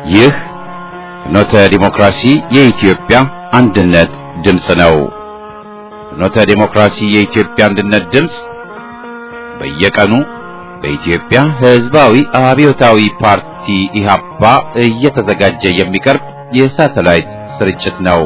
ይህ ፍኖተ ዲሞክራሲ የኢትዮጵያ አንድነት ድምፅ ነው። ፍኖተ ዲሞክራሲ የኢትዮጵያ አንድነት ድምፅ በየቀኑ በኢትዮጵያ ሕዝባዊ አብዮታዊ ፓርቲ ኢህአፓ እየተዘጋጀ የሚቀርብ የሳተላይት ስርጭት ነው።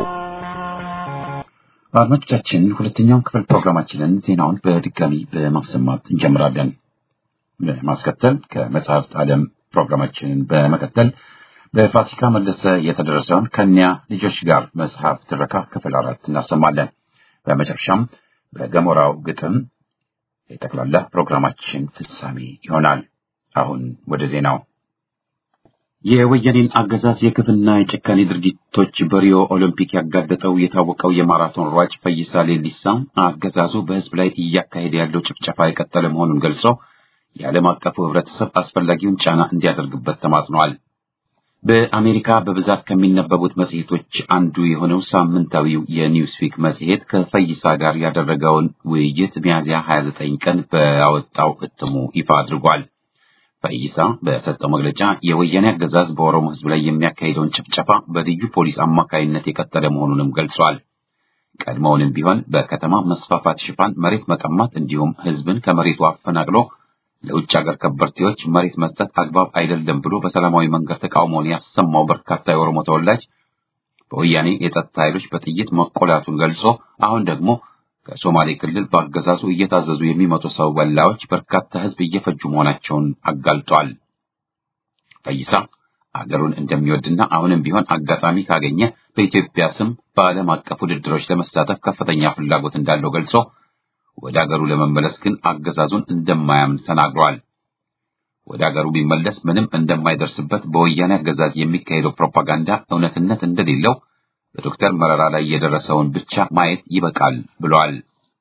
አድማጮቻችን ሁለተኛውን ክፍል ፕሮግራማችንን ዜናውን በድጋሚ በማሰማት እንጀምራለን። በማስከተል ከመጽሐፍት ዓለም ፕሮግራማችንን በመቀጠል በፋሲካ መለሰ የተደረሰውን ከኒያ ልጆች ጋር መጽሐፍ ትረካ ክፍል አራት እናሰማለን። በመጨረሻም በገሞራው ግጥም የጠቅላላ ፕሮግራማችን ፍጻሜ ይሆናል። አሁን ወደ ዜናው። የወያኔን አገዛዝ የግፍና የጭካኔ ድርጊቶች በሪዮ ኦሎምፒክ ያጋለጠው የታወቀው የማራቶን ሯጭ ፈይሳ ሌሊሳ አገዛዙ በሕዝብ ላይ እያካሄደ ያለው ጭፍጨፋ የቀጠለ መሆኑን ገልጾ የዓለም አቀፉ ሕብረተሰብ አስፈላጊውን ጫና እንዲያደርግበት ተማጽኗል። በአሜሪካ በብዛት ከሚነበቡት መጽሔቶች አንዱ የሆነው ሳምንታዊው የኒውስዊክ መጽሔት ከፈይሳ ጋር ያደረገውን ውይይት ሚያዝያ 29 ቀን በያወጣው እትሙ ይፋ አድርጓል። ፈይሳ በሰጠው መግለጫ የወያኔ አገዛዝ በኦሮሞ ሕዝብ ላይ የሚያካሂደውን ጭፍጨፋ በልዩ ፖሊስ አማካይነት የቀጠለ መሆኑንም ገልጿል። ቀድሞውንም ቢሆን በከተማ መስፋፋት ሽፋን መሬት መቀማት እንዲሁም ሕዝብን ከመሬቱ አፈናቅሎ ለውጭ ሀገር ከበርቴዎች መሬት መስጠት አግባብ አይደለም ብሎ በሰላማዊ መንገድ ተቃውሞውን ያሰማው በርካታ የኦሮሞ ተወላጅ በወያኔ የጸጥታ ኃይሎች በጥይት መቆላቱን ገልጾ አሁን ደግሞ ከሶማሌ ክልል በአገዛዙ እየታዘዙ የሚመጡ ሰው በላዎች በርካታ ሕዝብ እየፈጁ መሆናቸውን አጋልጧል። ፈይሳ አገሩን እንደሚወድና አሁንም ቢሆን አጋጣሚ ካገኘ በኢትዮጵያ ስም በዓለም አቀፍ ውድድሮች ለመሳተፍ ከፍተኛ ፍላጎት እንዳለው ገልጾ ወደ አገሩ ለመመለስ ግን አገዛዙን እንደማያምን ተናግሯል። ወደ አገሩ ቢመለስ ምንም እንደማይደርስበት በወያኔ አገዛዝ የሚካሄደው ፕሮፓጋንዳ እውነትነት እንደሌለው በዶክተር መረራ ላይ የደረሰውን ብቻ ማየት ይበቃል ብሏል።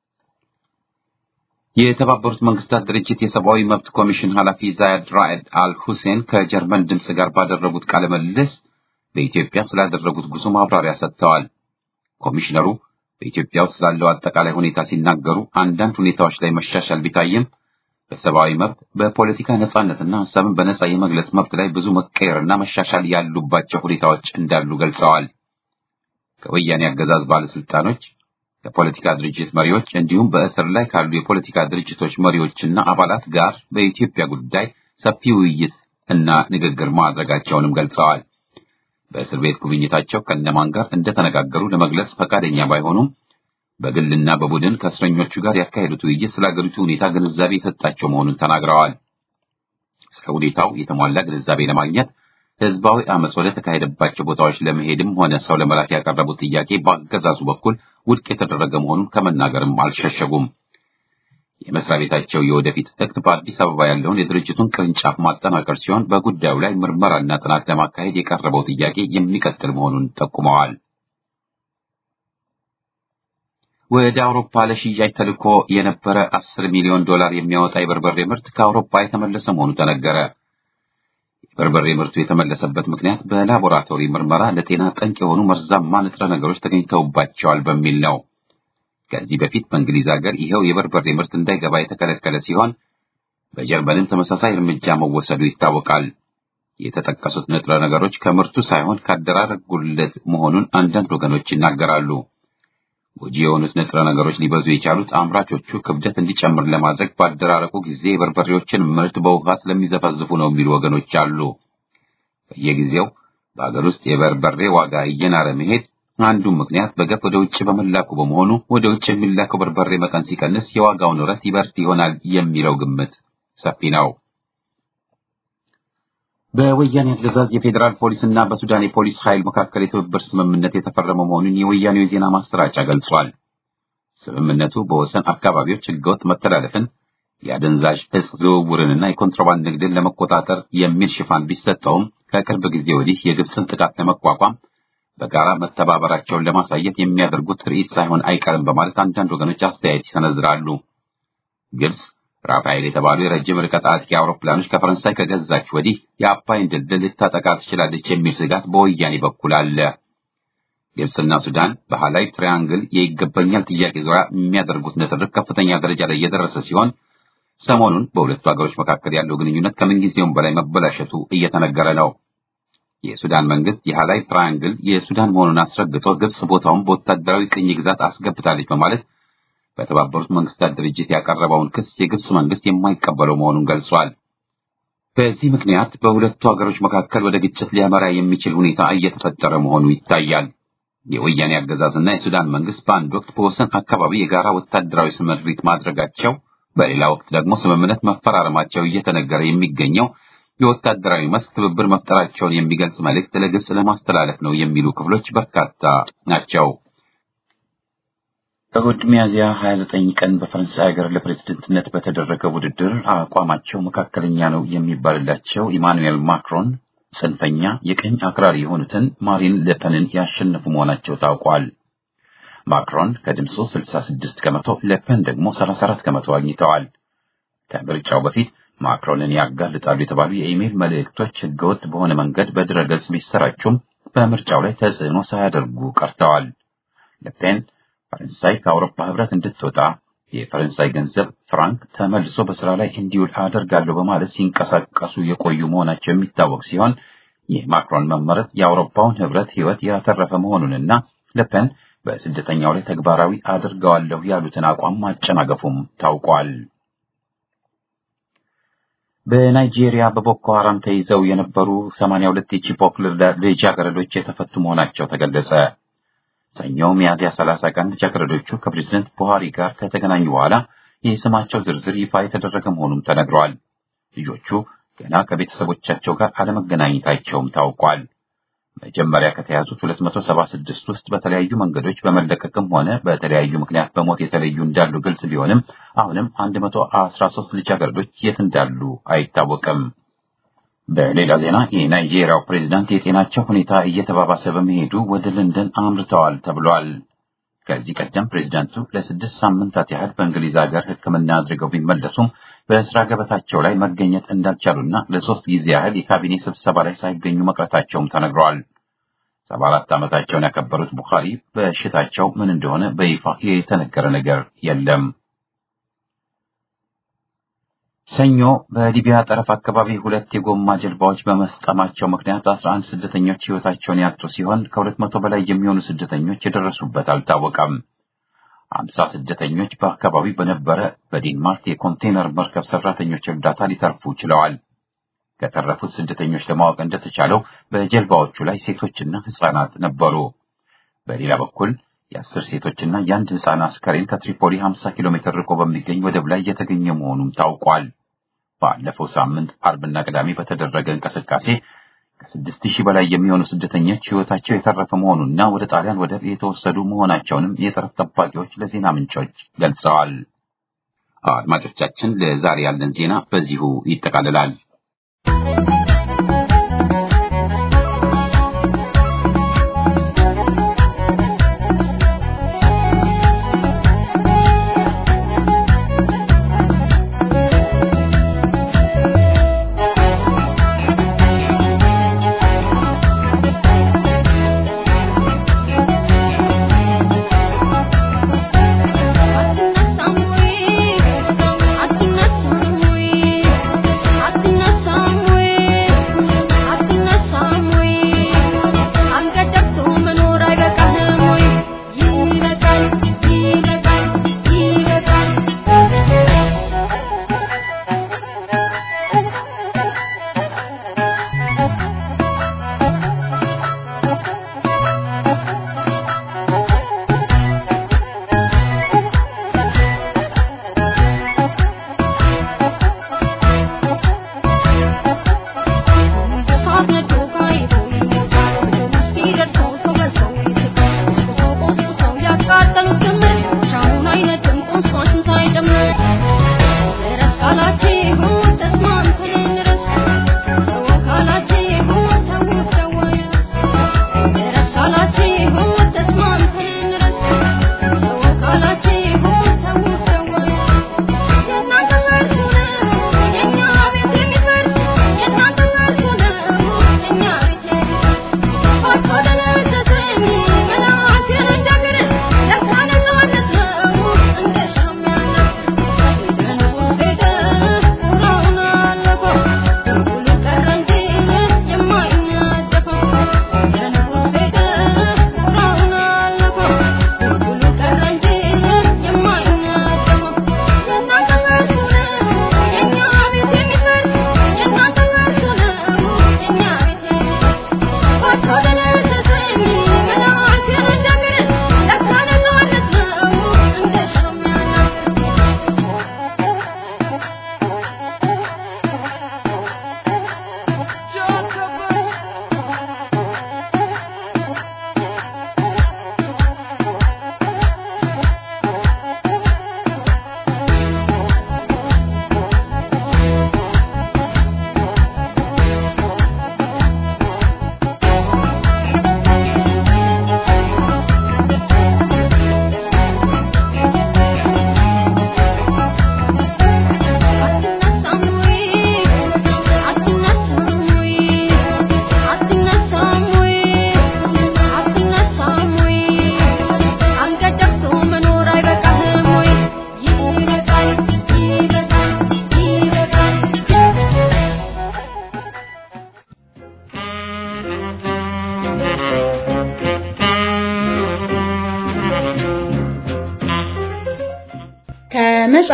የተባበሩት መንግስታት ድርጅት የሰብአዊ መብት ኮሚሽን ኃላፊ ዛያድ ራዕድ አል ሁሴን ከጀርመን ድምፅ ጋር ባደረጉት ቃለ ምልልስ በኢትዮጵያ ስላደረጉት ጉዞ ማብራሪያ ሰጥተዋል። ኮሚሽነሩ በኢትዮጵያ ውስጥ ስላለው አጠቃላይ ሁኔታ ሲናገሩ አንዳንድ ሁኔታዎች ላይ መሻሻል ቢታይም በሰብአዊ መብት፣ በፖለቲካ ነጻነትና ሀሳብን በነጻ የመግለጽ መብት ላይ ብዙ መቀየርና መሻሻል ያሉባቸው ሁኔታዎች እንዳሉ ገልጸዋል። ከወያኔ አገዛዝ ባለስልጣኖች፣ ከፖለቲካ ድርጅት መሪዎች እንዲሁም በእስር ላይ ካሉ የፖለቲካ ድርጅቶች መሪዎችና አባላት ጋር በኢትዮጵያ ጉዳይ ሰፊ ውይይት እና ንግግር ማድረጋቸውንም ገልጸዋል። በእስር ቤት ጉብኝታቸው ከነማን ጋር እንደተነጋገሩ ለመግለጽ ፈቃደኛ ባይሆኑም በግልና በቡድን ከእስረኞቹ ጋር ያካሄዱት ውይይት ስለ አገሪቱ ሁኔታ ግንዛቤ የሰጣቸው መሆኑን ተናግረዋል። ስለ ሁኔታው የተሟላ ግንዛቤ ለማግኘት ህዝባዊ አመፅ ወደ ተካሄደባቸው ቦታዎች ለመሄድም ሆነ ሰው ለመላክ ያቀረቡት ጥያቄ በአገዛዙ በኩል ውድቅ የተደረገ መሆኑን ከመናገርም አልሸሸጉም። የመስሪያ ቤታቸው የወደፊት እቅድ በአዲስ አበባ ያለውን የድርጅቱን ቅርንጫፍ ማጠናከር ሲሆን በጉዳዩ ላይ ምርመራና ጥናት ለማካሄድ የቀረበው ጥያቄ የሚቀጥል መሆኑን ጠቁመዋል። ወደ አውሮፓ ለሽያጭ ተልኮ የነበረ አስር ሚሊዮን ዶላር የሚያወጣ የበርበሬ ምርት ከአውሮፓ የተመለሰ መሆኑ ተነገረ። የበርበሬ ምርቱ የተመለሰበት ምክንያት በላቦራቶሪ ምርመራ ለጤና ጠንቅ የሆኑ መርዛማ ንጥረ ነገሮች ተገኝተውባቸዋል በሚል ነው። ከዚህ በፊት በእንግሊዝ ሀገር ይኸው የበርበሬ ምርት እንዳይገባ የተከለከለ ሲሆን በጀርመንም ተመሳሳይ እርምጃ መወሰዱ ይታወቃል። የተጠቀሱት ንጥረ ነገሮች ከምርቱ ሳይሆን ከአደራረግ ጉድለት መሆኑን አንዳንድ ወገኖች ይናገራሉ። ጎጂ የሆኑት ንጥረ ነገሮች ሊበዙ የቻሉት አምራቾቹ ክብደት እንዲጨምር ለማድረግ ባደራረቁ ጊዜ የበርበሬዎችን ምርት በውሃ ስለሚዘፈዝፉ ነው የሚሉ ወገኖች አሉ። በየጊዜው በሀገር ውስጥ የበርበሬ ዋጋ እየናረ መሄድ አንዱ ምክንያት በገፍ ወደ ውጭ በመላኩ በመሆኑ ወደ ውጭ የሚላከው በርበሬ መጠን ሲቀንስ የዋጋው ንረት ይበርድ ይሆናል የሚለው ግምት ሰፊ ነው። በወያኔ አገዛዝ የፌዴራል ፖሊስ እና በሱዳን የፖሊስ ኃይል መካከል የትብብር ስምምነት የተፈረመ መሆኑን የወያኔው የዜና ማሰራጫ ገልጿል። ስምምነቱ በወሰን አካባቢዎች ህገወጥ መተላለፍን፣ የአደንዛዥ እጽ ዝውውርንና የኮንትሮባንድ ንግድን ለመቆጣጠር የሚል ሽፋን ቢሰጠውም ከቅርብ ጊዜ ወዲህ የግብፅን ጥቃት ለመቋቋም በጋራ መተባበራቸውን ለማሳየት የሚያደርጉት ትርኢት ሳይሆን አይቀርም በማለት አንዳንድ ወገኖች አስተያየት ይሰነዝራሉ። ግብፅ ራፋኤል የተባሉ የረጅም ርቀት አጥቂ አውሮፕላኖች ከፈረንሳይ ከገዛች ወዲህ የአባይን ድልድል ልታጠቃ ትችላለች የሚል ስጋት በወያኔ በኩል አለ። ግብፅና ሱዳን በሃላይ ትሪያንግል የይገባኛል ጥያቄ ዙሪያ የሚያደርጉት ንትርክ ከፍተኛ ደረጃ ላይ የደረሰ ሲሆን ሰሞኑን በሁለቱ ሀገሮች መካከል ያለው ግንኙነት ከምንጊዜውም በላይ መበላሸቱ እየተነገረ ነው። የሱዳን መንግስት የሃላይ ትራያንግል የሱዳን መሆኑን አስረግጦ ግብጽ ቦታውን በወታደራዊ ቅኝ ግዛት አስገብታለች በማለት በተባበሩት መንግስታት ድርጅት ያቀረበውን ክስ የግብጽ መንግስት የማይቀበለው መሆኑን ገልጿል። በዚህ ምክንያት በሁለቱ ሀገሮች መካከል ወደ ግጭት ሊያመራ የሚችል ሁኔታ እየተፈጠረ መሆኑ ይታያል። የወያኔ አገዛዝና የሱዳን መንግስት በአንድ ወቅት በወሰን አካባቢ የጋራ ወታደራዊ ስምሪት ማድረጋቸው፣ በሌላ ወቅት ደግሞ ስምምነት መፈራረማቸው እየተነገረ የሚገኘው የወታደራዊ መስክ ትብብር መፍጠራቸውን የሚገልጽ መልእክት ለግብጽ ለማስተላለፍ ነው የሚሉ ክፍሎች በርካታ ናቸው። እሁድ ሚያዝያ 29 ቀን በፈረንሳይ ሀገር ለፕሬዝደንትነት በተደረገ ውድድር አቋማቸው መካከለኛ ነው የሚባልላቸው ኢማኑኤል ማክሮን ጽንፈኛ የቀኝ አክራሪ የሆኑትን ማሪን ለፐንን ያሸነፉ መሆናቸው ታውቋል። ማክሮን ከድምፁ 66 ከመቶ፣ ለፐን ደግሞ 34 ከመቶ አግኝተዋል። ከምርጫው በፊት ማክሮንን ያጋልጣሉ የተባሉ የኢሜይል መልእክቶች ህገወጥ በሆነ መንገድ በድረገጽ ቢሰራጩም በምርጫው ላይ ተጽዕኖ ሳያደርጉ ቀርተዋል። ለፔን ፈረንሳይ ከአውሮፓ ህብረት እንድትወጣ የፈረንሳይ ገንዘብ ፍራንክ ተመልሶ በስራ ላይ እንዲውል አደርጋለሁ በማለት ሲንቀሳቀሱ የቆዩ መሆናቸው የሚታወቅ ሲሆን የማክሮን መመረጥ የአውሮፓውን ህብረት ህይወት ያተረፈ መሆኑንና ለፔን በስደተኛው ላይ ተግባራዊ አድርገዋለሁ ያሉትን አቋም ማጨናገፉም ታውቋል። በናይጄሪያ በቦኮ ሐራም ተይዘው የነበሩ 82 የቺፖክ ልጃገረዶች የተፈቱ መሆናቸው ተገለጸ። ሰኞ ሚያዝያ 30 ቀን ልጃገረዶቹ ከፕሬዝደንት ቡሃሪ ጋር ከተገናኙ በኋላ የስማቸው ዝርዝር ይፋ የተደረገ መሆኑም ተነግሯል። ልጆቹ ገና ከቤተሰቦቻቸው ጋር አለመገናኘታቸውም ታውቋል። መጀመሪያ ከተያዙት 276 ውስጥ በተለያዩ መንገዶች በመለቀቅም ሆነ በተለያዩ ምክንያት በሞት የተለዩ እንዳሉ ግልጽ ቢሆንም አሁንም 113 ልጃገረዶች የት እንዳሉ አይታወቅም። በሌላ ዜና የናይጄሪያው ፕሬዝዳንት የጤናቸው ሁኔታ እየተባባሰ በመሄዱ ወደ ለንደን አምርተዋል ተብሏል። ከዚህ ቀደም ፕሬዝዳንቱ ለስድስት ሳምንታት ያህል በእንግሊዝ ሀገር ሕክምና አድርገው ቢመለሱም በስራ ገበታቸው ላይ መገኘት እንዳልቻሉና ለሶስት ጊዜ ያህል የካቢኔ ስብሰባ ላይ ሳይገኙ መቅረታቸውም ተነግረዋል። ሰባ አራት ዓመታቸውን ያከበሩት ቡኻሪ በሽታቸው ምን እንደሆነ በይፋ የተነገረ ነገር የለም። ሰኞ በሊቢያ ጠረፍ አካባቢ ሁለት የጎማ ጀልባዎች በመስጠማቸው ምክንያት አስራ አንድ ስደተኞች ሕይወታቸውን ያጡ ሲሆን ከሁለት መቶ በላይ የሚሆኑ ስደተኞች የደረሱበት አልታወቀም። አምሳ ስደተኞች በአካባቢው በነበረ በዴንማርክ የኮንቴነር መርከብ ሰራተኞች እርዳታ ሊተርፉ ችለዋል። ከተረፉት ስደተኞች ለማወቅ እንደተቻለው በጀልባዎቹ ላይ ሴቶችና ሕፃናት ነበሩ። በሌላ በኩል የአስር ሴቶችና የአንድ ሕፃን አስከሬን ከትሪፖሊ 50 ኪሎ ሜትር ርቆ በሚገኝ ወደብ ላይ የተገኘ መሆኑም ታውቋል። ባለፈው ሳምንት አርብና ቅዳሜ በተደረገ እንቅስቃሴ ከስድስት ሺህ በላይ የሚሆኑ ስደተኞች ሕይወታቸው የተረፈ መሆኑና ወደ ጣሊያን ወደብ የተወሰዱ መሆናቸውንም የጠረፍ ጠባቂዎች ለዜና ምንጮች ገልጸዋል። አድማጮቻችን፣ ለዛሬ ያለን ዜና በዚሁ ይጠቃልላል። Thank you.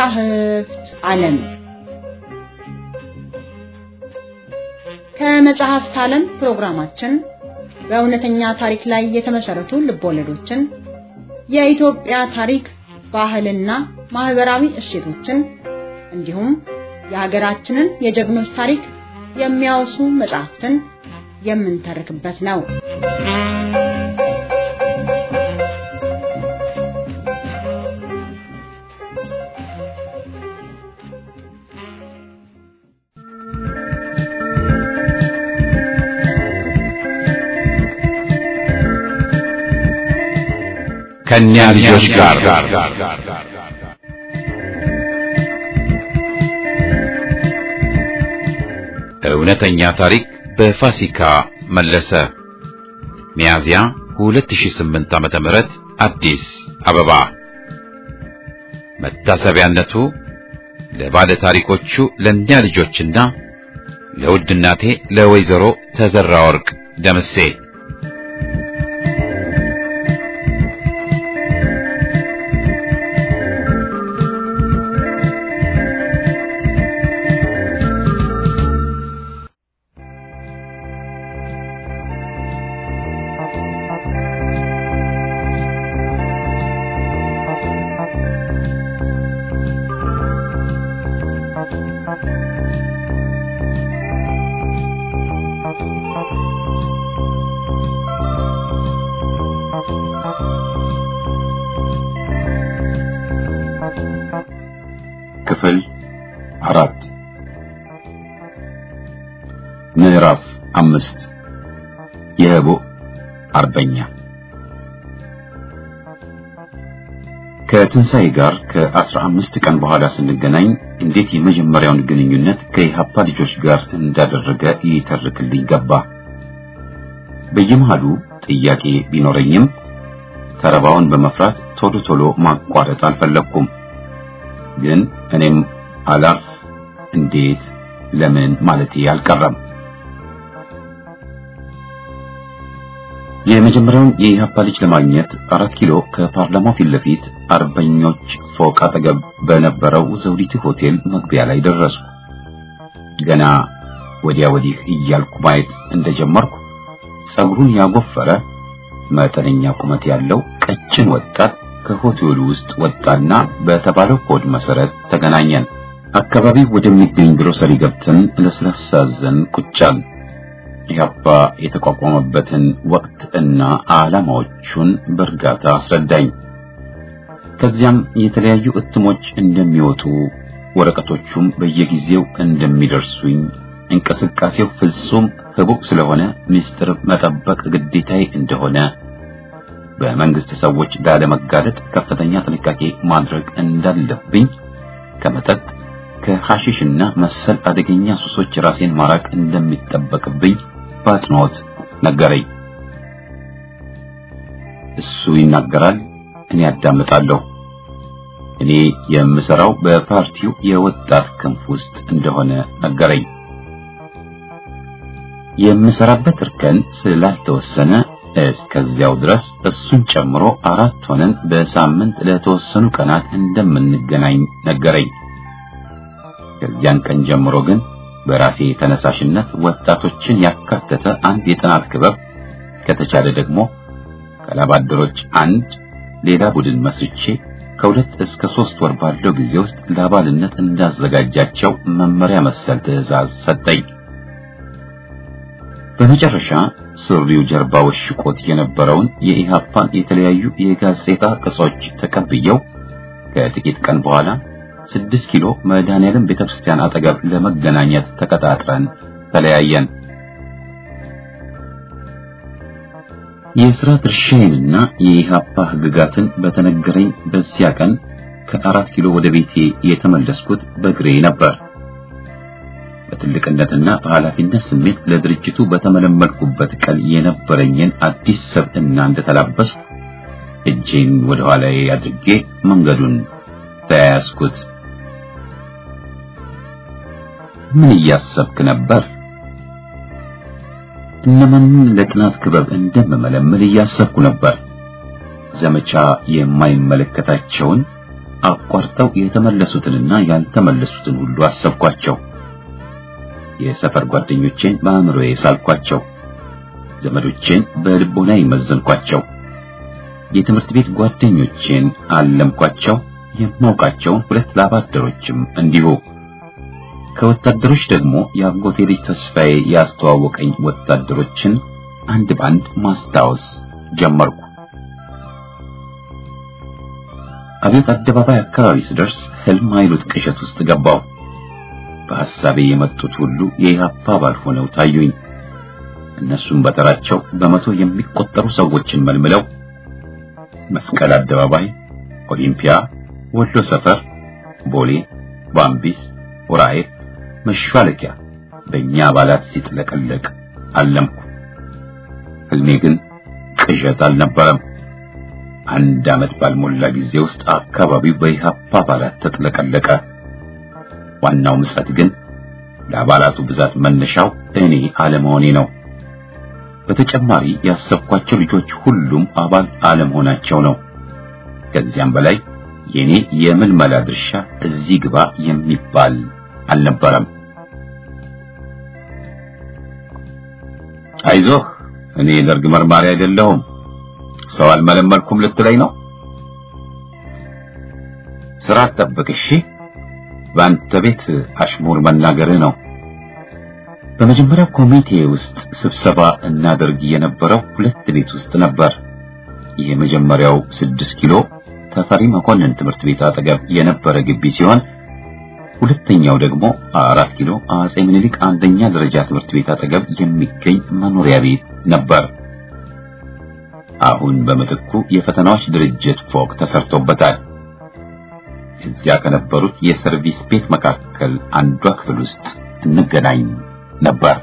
ከመጻሕፍት ዓለም ከመጽሐፍት ዓለም ፕሮግራማችን በእውነተኛ ታሪክ ላይ የተመሰረቱ ልቦለዶችን፣ የኢትዮጵያ ታሪክ፣ ባህልና ማህበራዊ እሴቶችን እንዲሁም የሀገራችንን የጀግኖች ታሪክ የሚያወሱ መጽሐፍትን የምንተርክበት ነው። ከእኛ ልጆች ጋር እውነተኛ ታሪክ በፋሲካ መለሰ ሚያዝያ 2008 ዓመተ ምህረት አዲስ አበባ መታሰቢያነቱ ለባለ ታሪኮቹ ለእኛ ልጆችና ለውድ እናቴ ለወይዘሮ ተዘራ ወርቅ ደምሴ ክፍል አራት ምዕራፍ አምስት የህቡ አርበኛ ከትንሣኤ ጋር ከአስራ አምስት ቀን በኋላ ስንገናኝ እንዴት የመጀመሪያውን ግንኙነት ከኢሃፓ ልጆች ጋር እንዳደረገ ይተርክልኝ ገባ። በየመሃሉ ጥያቄ ቢኖረኝም ተረባውን በመፍራት ቶሎ ቶሎ ማቋረጥ አልፈለግኩም። ግን እኔም አላርፍ እንዴት ለምን ማለቴ አልቀረም። የመጀመሪያውን የኢህአፓ ልጅ ለማግኘት አራት ኪሎ ከፓርላማው ፊት ለፊት አርበኞች ፎቅ አጠገብ በነበረው ዘውዲቱ ሆቴል መግቢያ ላይ ደረሱ። ገና ወዲያ ወዲህ እያልኩ ማየት እንደጀመርኩ ጸጉሩን ያጎፈረ መጠነኛ ቁመት ያለው ቀጭን ወጣት ከሆቴሉ ውስጥ ወጣና በተባለው ኮድ መሰረት ተገናኘን። አካባቢው ወደሚገኝ ግሮሰሪ ገብተን ለስላሳ ዘን ቁጫል ኢህአፓ የተቋቋመበትን ወቅት እና ዓላማዎቹን በእርጋታ አስረዳኝ። ከዚያም የተለያዩ እትሞች እንደሚወጡ ወረቀቶቹም በየጊዜው እንደሚደርሱኝ እንቅስቃሴው ፍጹም ህቡዕ ስለሆነ ምስጢር መጠበቅ ግዴታዬ እንደሆነ በመንግስት ሰዎች ላለመጋለጥ ከፍተኛ ጥንቃቄ ማድረግ እንዳለብኝ ከመጠጥ ከሐሺሽና መሰል አደገኛ ሱሶች ራሴን ማራቅ እንደሚጠበቅብኝ በአጽንኦት ነገረኝ። እሱ ይናገራል፣ እኔ አዳምጣለሁ። እኔ የምሰራው በፓርቲው የወጣት ክንፍ ውስጥ እንደሆነ ነገረኝ። የምሰራበት እርከን ስላልተወሰነ እስከዚያው ድረስ እሱን ጨምሮ አራት ሆነን በሳምንት ለተወሰኑ ቀናት እንደምንገናኝ ነገረኝ። ከዚያን ቀን ጀምሮ ግን በራሴ ተነሳሽነት ወጣቶችን ያካተተ አንድ የጥናት ክበብ ከተቻለ ደግሞ ከላባደሮች አንድ ሌላ ቡድን መስርቼ ከሁለት እስከ ሶስት ወር ባለው ጊዜ ውስጥ ለአባልነት እንዳዘጋጃቸው መመሪያ መሰል ትዕዛዝ ሰጠኝ። በመጨረሻ ሱሪው ጀርባ ወሽቆት የነበረውን የኢሃፓን የተለያዩ የጋዜጣ ቅጾች ተቀብየው ከጥቂት ቀን በኋላ ስድስት ኪሎ መድኃኔዓለም ቤተክርስቲያን አጠገብ ለመገናኘት ተቀጣጥረን ተለያየን። የሥራ ድርሻዬንና የኢሃፓ ሕግጋትን በተነገረኝ በዚያ ቀን ከአራት ኪሎ ወደ ቤቴ የተመለስኩት በእግሬ ነበር። በትልቅነትና በኃላፊነት ስሜት ለድርጅቱ በተመለመልኩበት ቀን የነበረኝን አዲስ ሰብዕና እንደተላበስኩ እጄን ወደ ኋላዬ አድርጌ መንገዱን ተያያዝኩት። ምን እያሰብክ ነበር? እነማንን ለጥናት ክበብ እንደምመለምል እያሰብኩ ነበር። ዘመቻ የማይመለከታቸውን አቋርጠው የተመለሱትንና ያልተመለሱትን ሁሉ አሰብኳቸው። የሰፈር ጓደኞቼን በአእምሮዬ ሳልኳቸው፣ ዘመዶቼን በልቦና ይመዘንኳቸው፣ የትምህርት ቤት ጓደኞቼን አለምኳቸው፣ የማውቃቸውን ሁለት ላባደሮችም እንዲሁ። ከወታደሮች ደግሞ የአጎቴ ልጅ ተስፋዬ ያስተዋወቀኝ ወታደሮችን አንድ ባንድ ማስታወስ ጀመርኩ። አብዮት አደባባይ አካባቢ ስደርስ ህልም አይሉት ቅዠት ውስጥ ገባው። በሐሳቤ የመጡት ሁሉ የኢህአፓ አባል ሆነው ታዩኝ። እነሱም በተራቸው በመቶ የሚቆጠሩ ሰዎችን መልምለው መስቀል አደባባይ፣ ኦሊምፒያ፣ ወሎ ሰፈር፣ ቦሌ፣ ባምቢስ፣ ኡራኤል፣ መሿለኪያ በእኛ አባላት ሲጥለቀለቅ አለምኩ። ህልሜ ግን ቅዠት አልነበረም። አንድ ዓመት ባልሞላ ጊዜ ውስጥ አካባቢው በኢህአፓ አባላት ተጥለቀለቀ። ዋናው ምጸት ግን ለአባላቱ ብዛት መነሻው እኔ አለመሆኔ ነው። በተጨማሪ ያሰብኳቸው ልጆች ሁሉም አባል አለመሆናቸው ነው። ከዚያም በላይ የኔ የምልመላ ድርሻ እዚህ ግባ የሚባል አልነበረም። አይዞህ እኔ ደርግ መርማሪ አይደለሁም፣ ሰው አልመለመልኩም ልትለኝ ነው? ስራ ጠብቅ እሺ። በአንተ ቤት አሽሙር መናገርህ ነው። በመጀመሪያው ኮሚቴ ውስጥ ስብሰባ እናደርግ የነበረው ሁለት ቤት ውስጥ ነበር። የመጀመሪያው ስድስት ኪሎ ተፈሪ መኮንን ትምህርት ቤት አጠገብ የነበረ ግቢ ሲሆን ሁለተኛው ደግሞ አራት ኪሎ አጼ ምኒልክ አንደኛ ደረጃ ትምህርት ቤት አጠገብ የሚገኝ መኖሪያ ቤት ነበር። አሁን በምትኩ የፈተናዎች ድርጅት ፎቅ ተሰርቶበታል። እዚያ ከነበሩት የሰርቪስ ቤት መካከል አንዷ ክፍል ውስጥ እንገናኝ ነበር።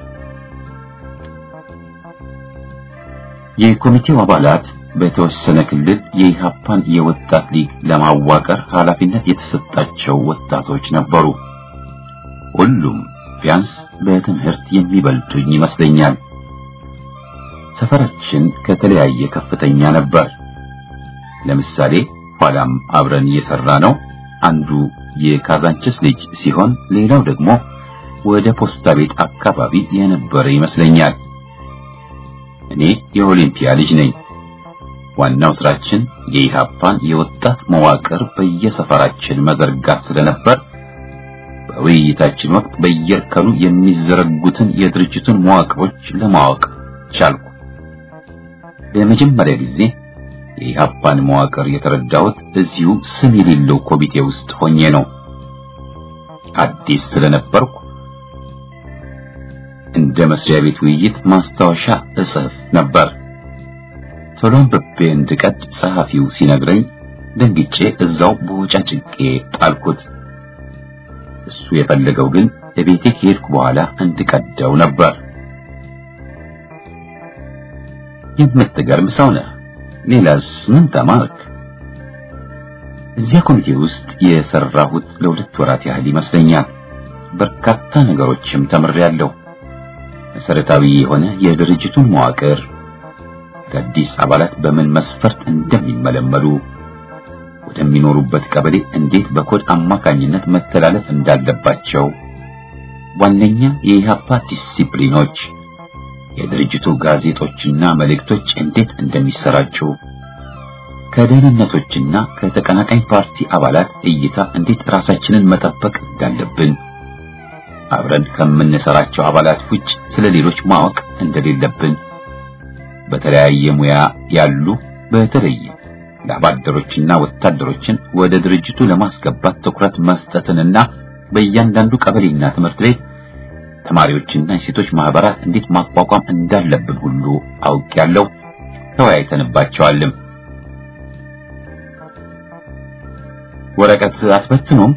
የኮሚቴው አባላት በተወሰነ ክልል የኢሃፓን የወጣት ሊግ ለማዋቀር ኃላፊነት የተሰጣቸው ወጣቶች ነበሩ። ሁሉም ቢያንስ በትምህርት የሚበልጡኝ ይመስለኛል። ሰፈራችን ከተለያየ ከፍተኛ ነበር። ለምሳሌ ኋላም አብረን እየሰራ ነው አንዱ የካዛንችስ ልጅ ሲሆን ሌላው ደግሞ ወደ ፖስታ ቤት አካባቢ የነበረ ይመስለኛል። እኔ የኦሊምፒያ ልጅ ነኝ። ዋናው ስራችን የኢሃፓን የወጣት መዋቅር በየሰፈራችን መዘርጋት ስለነበር በውይይታችን ወቅት በየእርከኑ የሚዘረጉትን የድርጅቱን መዋቅሮች ለማወቅ ቻልኩ። ለመጀመሪያ ጊዜ የኢሃፓን መዋቅር የተረዳሁት እዚሁ ስም የሌለው ኮሚቴ ውስጥ ሆኜ ነው። አዲስ ስለነበርኩ እንደ መስሪያ ቤት ውይይት ማስታወሻ እጽፍ ነበር። ቶሎ አንብቤ እንድቀድ ጸሐፊው ሲነግረኝ ደንግጬ እዛው በወጫጭቄ ጣልኩት። እሱ የፈለገው ግን ለቤቴ ከሄድኩ በኋላ እንድቀደው ነበር። የምትገርም ሰው ነህ። ሌላስ ምን ተማርክ? እዚያ ኮሚቴ ውስጥ የሰራሁት ለሁለት ወራት ያህል ይመስለኛል። በርካታ ነገሮችም ተምሬያለሁ። መሰረታዊ የሆነ የድርጅቱን መዋቅር፣ አዳዲስ አባላት በምን መስፈርት እንደሚመለመሉ፣ ወደሚኖሩበት ቀበሌ እንዴት በኮድ አማካኝነት መተላለፍ እንዳለባቸው፣ ዋነኛ የኢሃፓ ዲሲፕሊኖች፣ የድርጅቱ ጋዜጦችና መልእክቶች እንዴት እንደሚሰራጩ፣ ከደህንነቶችና ከተቀናቃኝ ፓርቲ አባላት እይታ እንዴት ራሳችንን መጠበቅ እንዳለብን አብረን ከምንሰራቸው አባላት ውጭ ስለ ሌሎች ማወቅ እንደሌለብን በተለያየ ሙያ ያሉ በተለይ ለአባደሮችና ወታደሮችን ወደ ድርጅቱ ለማስገባት ትኩረት መስጠትንና በእያንዳንዱ ቀበሌና ትምህርት ቤት ተማሪዎችና የሴቶች ማህበራት እንዴት ማቋቋም እንዳለብን ሁሉ አውቄያለሁ። ተወያይተንባቸዋልም። ወረቀት አትበትኑም?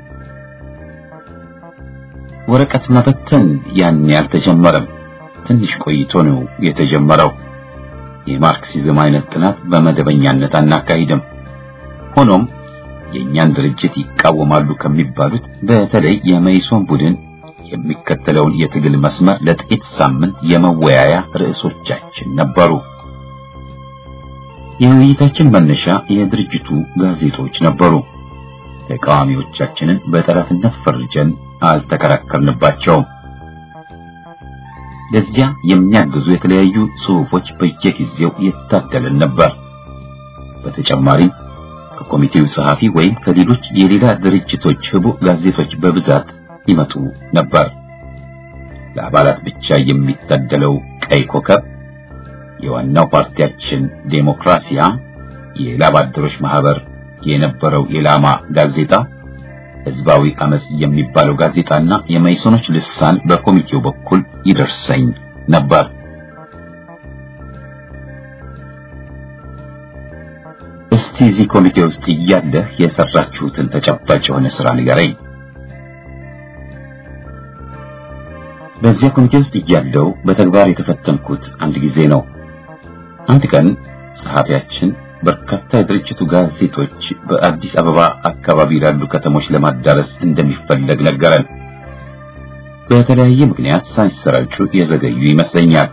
ወረቀት መበተን ያን ያልተጀመረም ትንሽ ቆይቶ ነው የተጀመረው። የማርክሲዝም አይነት ጥናት በመደበኛነት አናካሂድም። ሆኖም የእኛን ድርጅት ይቃወማሉ ከሚባሉት በተለይ የመይሶን ቡድን የሚከተለውን የትግል መስመር ለጥቂት ሳምንት የመወያያ ርዕሶቻችን ነበሩ። የውይይታችን መነሻ የድርጅቱ ጋዜጦች ነበሩ። ተቃዋሚዎቻችንን በጠላትነት ፈርጀን አልተከራከርንባቸውም። ለዚያ የሚያግዙ የተለያዩ ጽሑፎች በየጊዜው ይታደልን ነበር። በተጨማሪም ከኮሚቴው ጸሐፊ ወይም ከሌሎች የሌላ ድርጅቶች ህቡ ጋዜጦች በብዛት ይመጡ ነበር። ለአባላት ብቻ የሚታደለው ቀይ ኮከብ፣ የዋናው ፓርቲያችን ዴሞክራሲያ፣ የላብ አደሮች ማህበር የነበረው የላማ ጋዜጣ፣ ህዝባዊ አመጽ የሚባለው ጋዜጣና የመይሶኖች ልሳን በኮሚቴው በኩል ይደርሰኝ ነበር። እስቲ እዚህ ኮሚቴ ውስጥ እያለህ የሰራችሁትን ተጨባጭ የሆነ ስራ ንገረኝ። በዚያ ኮሚቴ ውስጥ እያለው በተግባር የተፈተንኩት አንድ ጊዜ ነው። አንድ ቀን ጸሐፊያችን በርካታ የድርጅቱ ጋዜጦች በአዲስ አበባ አካባቢ ላሉ ከተሞች ለማዳረስ እንደሚፈለግ ነገረን። በተለያየ ምክንያት ሳይሰራጩ የዘገዩ ይመስለኛል።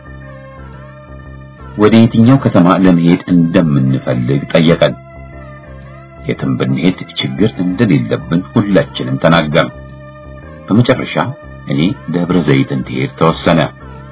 ወደ የትኛው ከተማ ለመሄድ እንደምንፈልግ ጠየቀን። የትም ብንሄድ ችግር እንደሌለብን ሁላችንም ተናገርን። በመጨረሻ እኔ ደብረ ዘይት እንድሄድ ተወሰነ።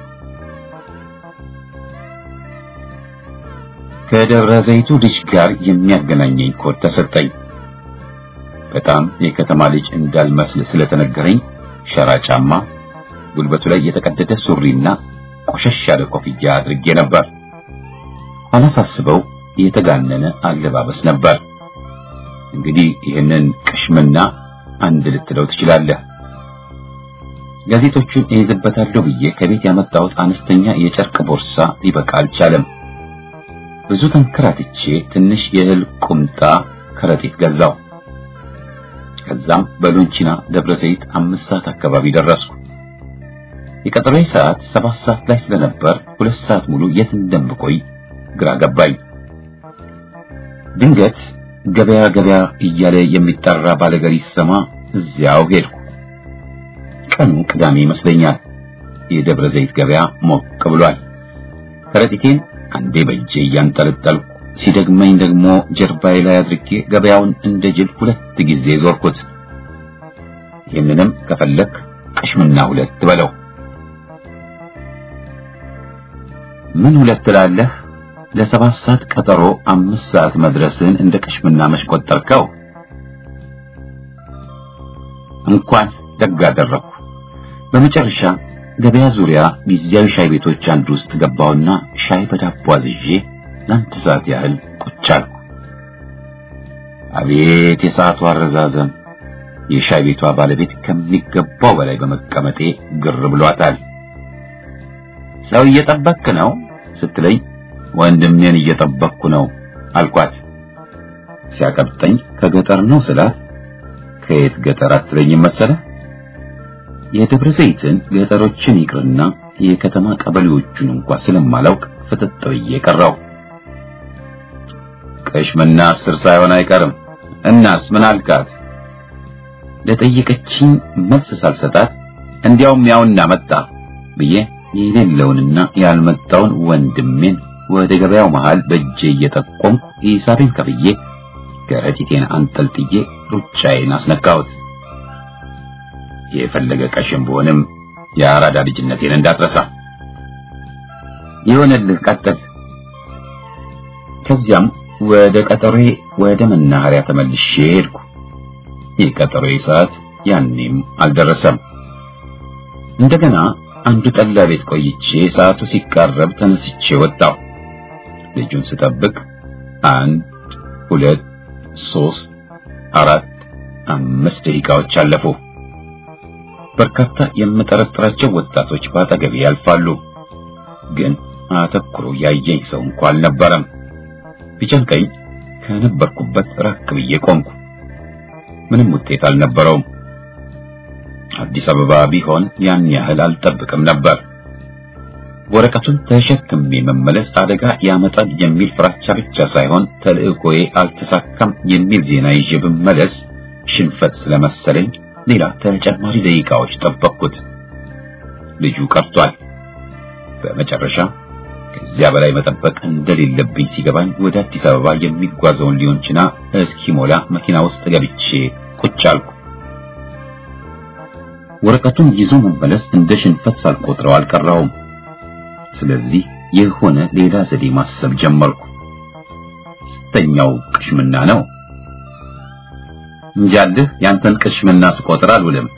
ከደብረ ዘይቱ ልጅ ጋር የሚያገናኘኝ ኮድ ተሰጠኝ። በጣም የከተማ ልጅ እንዳልመስል ስለተነገረኝ ሸራ ጫማ፣ ጉልበቱ ላይ የተቀደደ ሱሪና ቆሸሽ ያለ ኮፍያ አድርጌ ነበር። ኋላ ሳስበው የተጋነነ አለባበስ ነበር። እንግዲህ ይህንን ቅሽምና አንድ ልትለው ትችላለህ። ጋዜጦቹን እይዝበታለሁ ብዬ ከቤት ያመጣሁት አነስተኛ የጨርቅ ቦርሳ ሊበቃ አልቻለም። ብዙ ተንከራትቼ ትንሽ የእህል ቁምጣ ከረጢት ገዛው። ከዛም በሎንቺና ደብረ ዘይት አምስት ሰዓት አካባቢ ደረስኩ። የቀጠሮዬ ሰዓት ሰባት ሰዓት ላይ ስለነበር ሁለት ሰዓት ሙሉ የት እንደምቆይ ግራ ገባኝ። ድንገት ገበያ ገበያ እያለ የሚጠራ ባለገሪ ሲሰማ እዚያው ሄድኩ። ቀኑ ቅዳሜ ይመስለኛል። የደብረ ዘይት ገበያ ሞቅ ብሏል። ከረጢቴን አንዴ በእጄ እያንጠለጠልኩ ሲደግመኝ ደግሞ ጀርባዬ ላይ አድርጌ ገበያውን እንደ ጅል ሁለት ጊዜ ዞርኩት። ይህንንም ከፈለክ ቅሽምና ሁለት በለው። ምን ሁለት ትላለህ? ለሰባት ሰዓት ቀጠሮ አምስት ሰዓት መድረስን እንደ ቅሽምና መሽቆጠርከው። እንኳን ደግ አደረግኩ። በመጨረሻ ገበያ ዙሪያ ጊዜያዊ ሻይ ቤቶች አንዱ ውስጥ ገባውና ሻይ በዳቦ አዝዤ ለአንድ ሰዓት ያህል ቁጭ አልኩ። አቤት የሰዓቱ አረዛዘም! የሻይ ቤቷ ባለቤት ከሚገባው በላይ በመቀመጤ ግር ብሏታል። ሰው እየጠበክ ነው ስትለኝ ወንድሜን እየጠበቅኩ ነው አልኳት። ሲያቀብጠኝ ከገጠር ነው ስላት ከየት ገጠር አትለኝም መሰለህ? የደብረ ዘይትን ገጠሮችን ይቅርና የከተማ ቀበሌዎቹን እንኳን ስለማላውቅ ፍጥጥ ብዬ ቀረው። ቅሽምና አስር ሳይሆን አይቀርም። እናስ ምን አልካት? ለጠየቀችኝ መልስ ሳልሰጣት እንዲያውም ያውና መጣ ብዬ የሌለውንና ያልመጣውን ወንድሜን ወደ ገበያው መሃል በእጄ እየጠቆምኩ ሂሳቤን ከፍዬ ከረጢቴን አንጠልጥዬ ሩጫዬን አስነካሁት። የፈለገ ቀሽም ብሆንም የአራዳ ልጅነቴን እንዳትረሳ። ይሆንልህ፣ ቀጥል። ከዚያም ወደ ቀጠሮዬ ወደ መናኸሪያ ተመልሼ ሄድኩ። የቀጠሮዬ ሰዓት ያኔም አልደረሰም። እንደገና አንዱ ጠላ ቤት ቆይቼ ሰዓቱ ሲቃረብ ተነስቼ ወጣሁ። ልጁን ስጠብቅ አንድ ሁለት ሶስት አራት አምስት ደቂቃዎች አለፉ። በርካታ የምጠረጥራቸው ወጣቶች በአጠገቤ ያልፋሉ፣ ግን አተኩሮ ያየኝ ሰው እንኳ አልነበረም። ቢጨንቀኝ ከነበርኩበት ራቅ ብዬ ቆምኩ። ምንም ውጤት አልነበረውም። አዲስ አበባ ቢሆን ያን ያህል አልጠብቅም ነበር። ወረቀቱን ተሸክሜ መመለስ አደጋ ያመጣል የሚል ፍራቻ ብቻ ሳይሆን ተልዕኮዬ አልተሳካም የሚል ዜና ይዤ ብመለስ ሽንፈት ስለመሰለኝ ሌላ ተጨማሪ ደቂቃዎች ጠበቅኩት። ልጁ ቀርቷል። በመጨረሻ ከዚያ በላይ መጠበቅ እንደሌለብኝ ሲገባኝ ወደ አዲስ አበባ የሚጓዘውን ሊሆን ችና እስኪሞላ መኪና ውስጥ ገብቼ ቁጭ አልኩ። ወረቀቱን ይዞ መመለስ እንደ ሽንፈት ሳልቆጥረው አልቀረውም። ስለዚህ የሆነ ሌላ ዘዴ ማሰብ ጀመርኩ። ስተኛው ቅሽምና ነው እንጃልህ ያንተን ቅሽምና ስቆጥር አልውልም።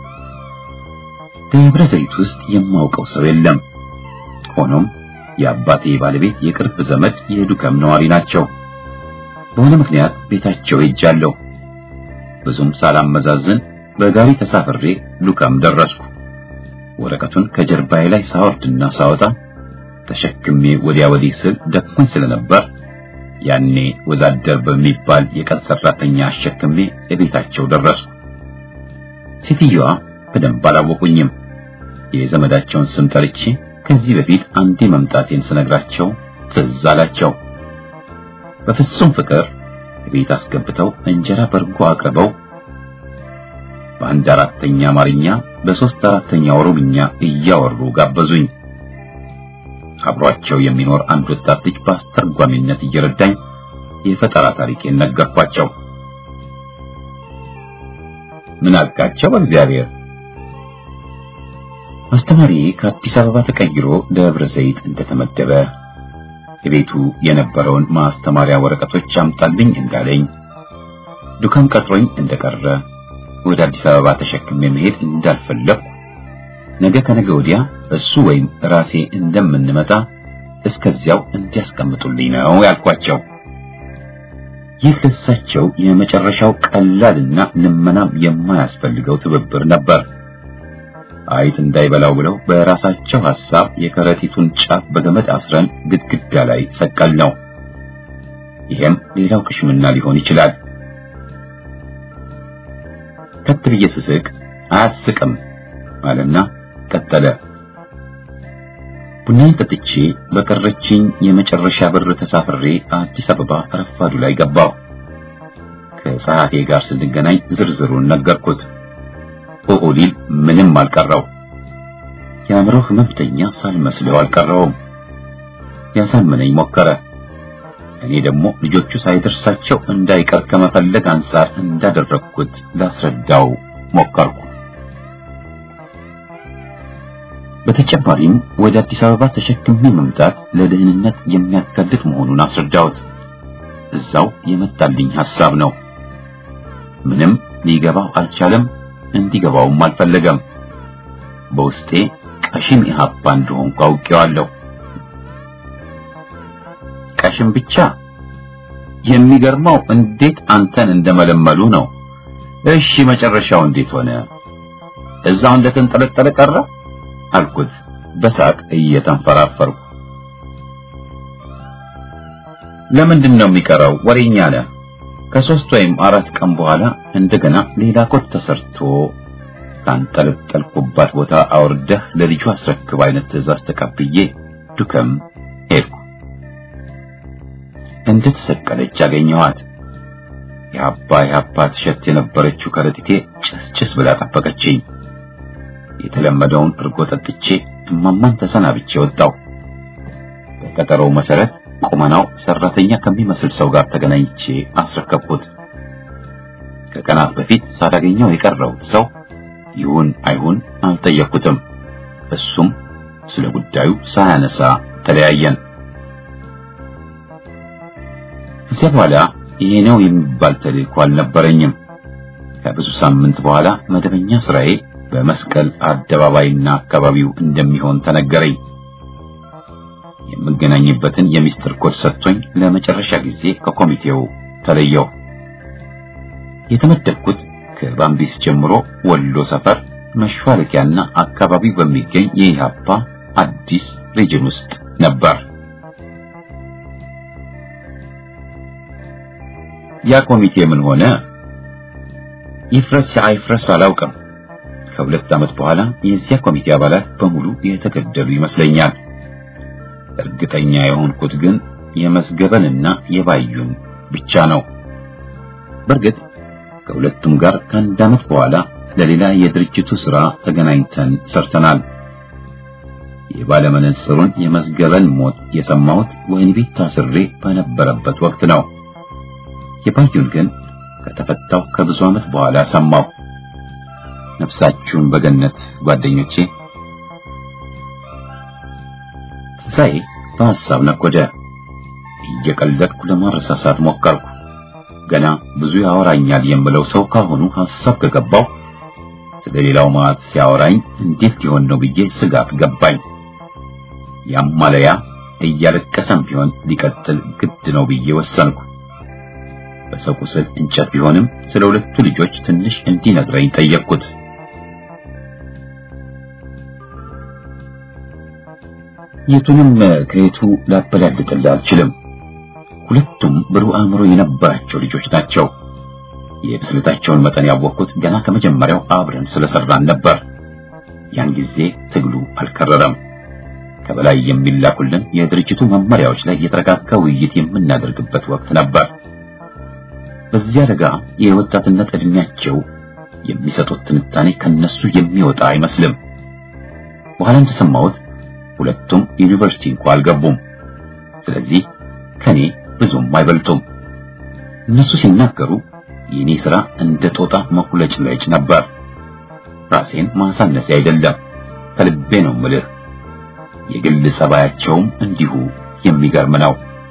ደብረ ዘይት ውስጥ የማውቀው ሰው የለም። ሆኖም የአባቴ ባለቤት የቅርብ ዘመድ የዱከም ነዋሪ ናቸው። በሆነ ምክንያት ቤታቸው ሄጃለሁ። ብዙም ሳላመዛዝን በጋሪ ተሳፍሬ ዱከም ደረስኩ። ወረቀቱን ከጀርባዬ ላይ ሳወርድና ሳወጣ ተሸክሜ ወዲያ ወዲህ ስል ደክሞኝ ስለነበር ያኔ ወዛደር በሚባል የቀን ሰራተኛ አሸክሜ እቤታቸው ደረስኩ። ሴትዮዋ በደንብ አላወቁኝም። የዘመዳቸውን ስም ጠርቼ ከዚህ በፊት አንዴ መምጣቴን ስነግራቸው ትዝ አላቸው። በፍጹም ፍቅር ቤት አስገብተው እንጀራ በርጎ አቅርበው በአንድ አራተኛ አማርኛ በሶስት አራተኛ ኦሮምኛ እያወሩ ጋበዙኝ። አብሯቸው የሚኖር አንድ ወጣት ልጅ በአስተርጓሚነት እየረዳኝ የፈጠራ ታሪኬን ነገርኳቸው። ምን አልካቸው? በእግዚአብሔር አስተማሪ ከአዲስ አበባ ተቀይሮ ደብረ ዘይት እንደተመደበ የቤቱ የነበረውን ማስተማሪያ ወረቀቶች አምጣልኝ እንዳለኝ ዱካም ቀጥሮኝ እንደቀረ ወደ አዲስ አበባ ተሸክሜ መሄድ እንዳልፈለኩ ነገ ከነገ ወዲያ እሱ ወይም ራሴ እንደምንመጣ እስከዚያው እንዲያስቀምጡልኝ ነው ያልኳቸው። ይህ ለሳቸው የመጨረሻው ቀላልና ልመናም የማያስፈልገው ትብብር ነበር። አይት እንዳይበላው ብለው በራሳቸው ሐሳብ የከረጢቱን ጫፍ በገመድ አስረን ግድግዳ ላይ ሰቀል ነው። ይሄም ሌላው ቅሽምና ሊሆን ይችላል። ከት ብዬ ስስቅ አያስቅም አለና ቀጠለ። ቡናዬን ጠጥቼ በቀረችኝ የመጨረሻ ብር ተሳፍሬ አዲስ አበባ ረፋዱ ላይ ገባሁ። ከጸሐፌ ጋር ስንገናኝ ዝርዝሩን ነገርኩት። ኦኦሊል ምንም አልቀረው። የአእምሮ ህመምተኛ ሳልመስለው አልቀረውም። ያሳምነኝ ሞከረ። እኔ ደግሞ ልጆቹ ሳይደርሳቸው እንዳይቀር ከመፈለግ አንጻር እንዳደረግኩት ላስረዳው ሞከርኩ። በተጨማሪም ወደ አዲስ አበባ ተሸክሜ መምጣት ለደህንነት የሚያጋልጥ መሆኑን አስረዳሁት። እዛው የመጣልኝ ሐሳብ ነው። ምንም ሊገባው አልቻለም። እንዲገባውም አልፈለገም። በውስጤ ቀሽም ኢህአፓ እንደሆንኩ አውቄዋለሁ። ቀሽም ብቻ የሚገርመው እንዴት አንተን እንደመለመሉ ነው። እሺ መጨረሻው እንዴት ሆነ? እዛው እንደተንጠለጠለ ቀረ አልኩት በሳቅ እየተንፈራፈርኩ። ለምንድን ነው የሚቀረው? ወሬኛ ነህ። ከሶስት ወይም አራት ቀን በኋላ እንደገና ሌላ ኮት ተሰርቶ ካንጠለጠልኩባት ቦታ አውርደህ ለልጁ አስረክብ አይነት ትዕዛዝ ተቀብዬ ዱከም ሄድኩ። እንደተሰቀለች አገኘኋት። የአባ የአባ ትሸት የነበረችው ከረጢቴ ጭስጭስ ብላ ጠበቀችኝ። የተለመደውን እርጎ ጠጥቼ እማማን ተሰናብቼ ወጣሁ። በቀጠሮው መሰረት ቁመናው ሰራተኛ ከሚመስል ሰው ጋር ተገናኝቼ አስረከብኩት። ከቀናት በፊት ሳላገኘው የቀረሁት ሰው ይሁን አይሁን አልጠየቅኩትም። እሱም ስለ ጉዳዩ ሳያነሳ ተለያየን። ከዚያ በኋላ ይሄ ነው የሚባል ተልእኮ አልነበረኝም። ከብዙ ሳምንት በኋላ መደበኛ ስራዬ በመስቀል አደባባይና አካባቢው እንደሚሆን ተነገረኝ። የምገናኝበትን የሚስጥር ኮድ ሰጥቶኝ ለመጨረሻ ጊዜ ከኮሚቴው ተለየው። የተመደብኩት ከባምቢስ ጀምሮ ወሎ ሰፈር መሿለኪያና አካባቢው በሚገኝ የኢሃፓ አዲስ ሪጅን ውስጥ ነበር። ያ ኮሚቴ ምን ሆነ? ይፍረስ አይፍረስ አላውቅም። ከሁለት ዓመት በኋላ የዚያ ኮሚቴ አባላት በሙሉ የተገደሉ ይመስለኛል። እርግጠኛ የሆንኩት ግን የመስገበንና የባዩን ብቻ ነው። በእርግጥ ከሁለቱም ጋር ከአንድ ዓመት በኋላ ለሌላ የድርጅቱ ሥራ ተገናኝተን ሰርተናል። የባለመነጽሩን የመዝገበን ሞት የሰማሁት ወህኒ ቤት ታስሬ በነበረበት ወቅት ነው። የባዩን ግን ከተፈታው ከብዙ ዓመት በኋላ ሰማሁ። ነፍሳችሁን በገነት ጓደኞቼ። ትንሣኤ በሐሳብ ነጎደ። እየቀለድኩ ለማረሳሳት ሞከርኩ። ገና ብዙ ያወራኛል የምለው ሰው ካሁኑ ሐሳብ ከገባው ስለ ሌላው ማት ሲያወራኝ እንዴት ሊሆን ነው ብዬ ስጋት ገባኝ። ያማለያ እያለቀሰም ቢሆን ሊቀጥል ግድ ነው ብዬ ወሰንኩ። በሰው ቁስል እንጨት ቢሆንም ስለ ሁለቱ ልጆች ትንሽ እንዲነግረኝ ጠየቅኩት። የቱንም ከየቱ ላበላልጥልህ አልችልም። ሁለቱም ብሩህ አእምሮ የነበራቸው ልጆች ናቸው። የብስለታቸውን መጠን ያወቅኩት ገና ከመጀመሪያው አብረን ስለሰራን ነበር። ያን ጊዜ ትግሉ አልከረረም። ከበላይ የሚላኩልን የድርጅቱ መመሪያዎች ላይ የተረጋጋ ውይይት የምናደርግበት ወቅት ነበር። በዚያ አደጋ የወጣትነት ዕድሜያቸው የሚሰጡት ትንታኔ ከነሱ የሚወጣ አይመስልም። በኋላ እንደሰማሁት ሁለቱም ዩኒቨርሲቲ እንኳ አልገቡም። ስለዚህ ከኔ ብዙም አይበልጡም። እነሱ ሲናገሩ የኔ ሥራ እንደ ጦጣ መቁለጭለጭ ነበር። ራሴን ማሳነሴ አይደለም፣ ከልቤ ነው ምልህ። የግል ጸባያቸውም እንዲሁ የሚገርም ነው።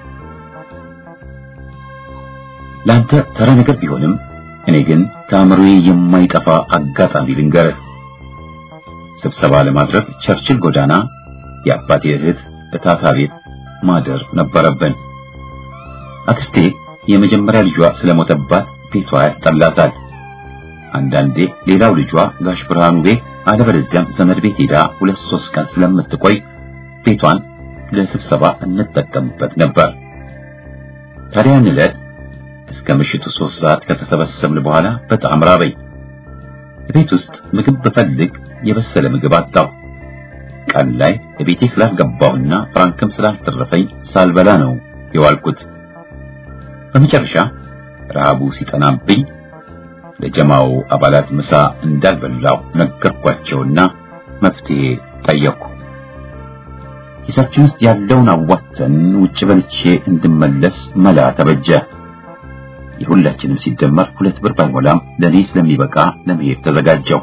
ለአንተ ተራ ነገር ቢሆንም እኔ ግን ከአእምሮዬ የማይጠፋ አጋጣሚ ልንገርህ። ስብሰባ ለማድረግ ቸርችል ጎዳና የአባቴ እህት እታታ ቤት ማደር ነበረብን። አክስቴ የመጀመሪያ ልጇ ስለሞተባት ቤቷ ያስጠላታል። አንዳንዴ ሌላው ልጇ ጋሽ ብርሃኑ ቤት አለበለዚያም ዘመድ ቤት ሄዳ ሁለት ሶስት ቀን ስለምትቆይ ቤቷን ለስብሰባ እንጠቀምበት ነበር። ታዲያን ዕለት እስከ ምሽቱ ሶስት ሰዓት ከተሰበሰብን በኋላ በጣም ራበኝ። ቤት ውስጥ ምግብ ብፈልግ የበሰለ ምግብ አጣሁ። ቀን ላይ ቤቴ ስላልገባሁና ፍራንክም ስላልተረፈኝ ሳልበላ ነው የዋልኩት። በመጨረሻ ረሃቡ ሲጠናብኝ ለጀማው አባላት ምሳ እንዳልበላው ነገርኳቸውና መፍትሄ ጠየቅኩ። ኪሳችን ውስጥ ያለውን አዋተን ውጭ በልቼ እንድመለስ መላ ተበጀ። የሁላችንም ሲደመር ሁለት ብር ባይሞላም ለኔ ስለሚበቃ ለመሄድ ተዘጋጀው።